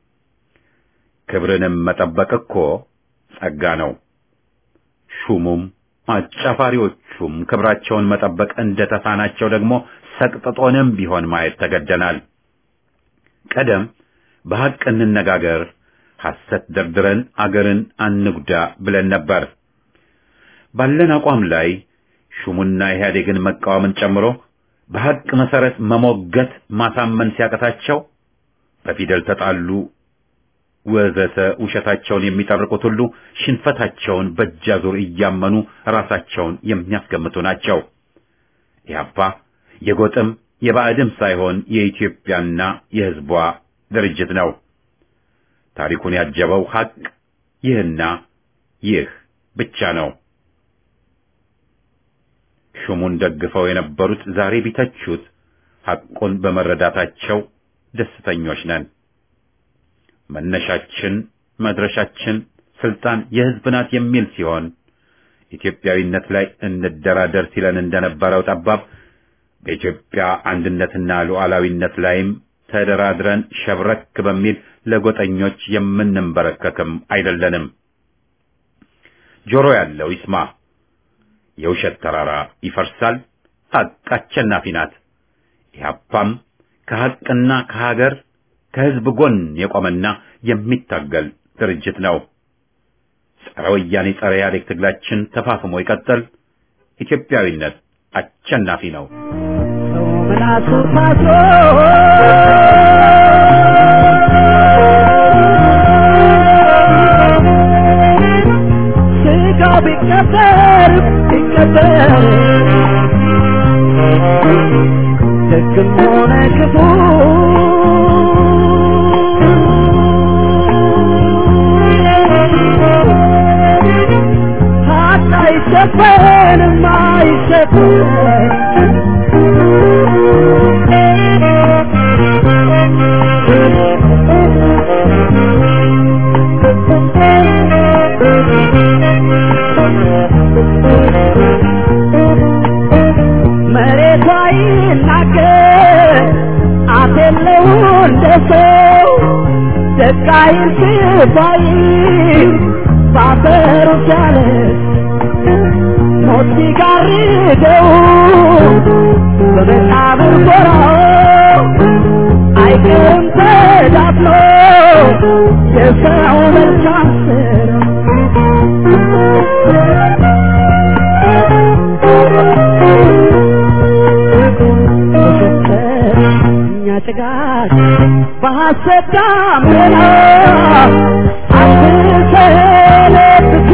ክብርንም መጠበቅ እኮ ጸጋ ነው። ሹሙም አጫፋሪዎቹም ክብራቸውን መጠበቅ እንደተሳናቸው ደግሞ ሰቅጥጦንም ቢሆን ማየት ተገደናል። ቀደም በሐቅ እንነጋገር፣ ሐሰት ደርድረን አገርን አንጉዳ ብለን ነበር። ባለን አቋም ላይ ሹሙና ኢህአዴግን መቃወምን ጨምሮ በሐቅ መሰረት መሞገት ማሳመን ሲያቀታቸው በፊደል ተጣሉ ወዘተ ውሸታቸውን የሚጠርቁት ሁሉ ሽንፈታቸውን በእጃዙር እያመኑ ራሳቸውን የሚያስገምቱ ናቸው። ኢህአፓ የጎጥም የባዕድም ሳይሆን የኢትዮጵያና የሕዝቧ ድርጅት ነው። ታሪኩን ያጀበው ሐቅ ይህና ይህ ብቻ ነው። ሹሙን ደግፈው የነበሩት ዛሬ ቢተቹት ሐቁን በመረዳታቸው ደስተኞች ነን። መነሻችን መድረሻችን ስልጣን የሕዝብ ናት የሚል ሲሆን ኢትዮጵያዊነት ላይ እንደራደር ሲለን እንደነበረው ጠባብ በኢትዮጵያ አንድነትና ሉዓላዊነት ላይም ተደራድረን ሸብረክ በሚል ለጎጠኞች የምንንበረከክም አይደለንም። ጆሮ ያለው ይስማ። የውሸት ተራራ ይፈርሳል። ሐቅ አሸናፊ ናት። ኢህአፓም ከሐቅና ከሀገር ከሕዝብ ጎን የቆመና የሚታገል ድርጅት ነው። ጸረ ወያኔ ጸረ ኢህአዴግ ትግላችን ተፋፍሞ ይቀጥል። ኢትዮጵያዊነት አሸናፊ ነው። ምላሱ ታስሮ ስጋ ቢቀበር ቢቀበር ደግም ሆነ ክፉ ሀቅ አይሸፈንም አይሸፈንም መሬቷ ይናገር አፍ የለው እንደ ሰው ደቃይ ስባይ ባፈሩ ቻለ ሞት ሲጋርደው በመቃብር ጎራው አይቀርም ተዳፍኖ የሰው መልካም እኛ ጭጋግ በሐሰት ዳመና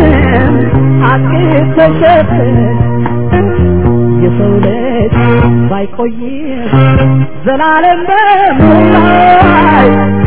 አትሰለብትም አትተሸፍን የሰው ልጅ ባይቆይም ዘላለም በምድር ላይ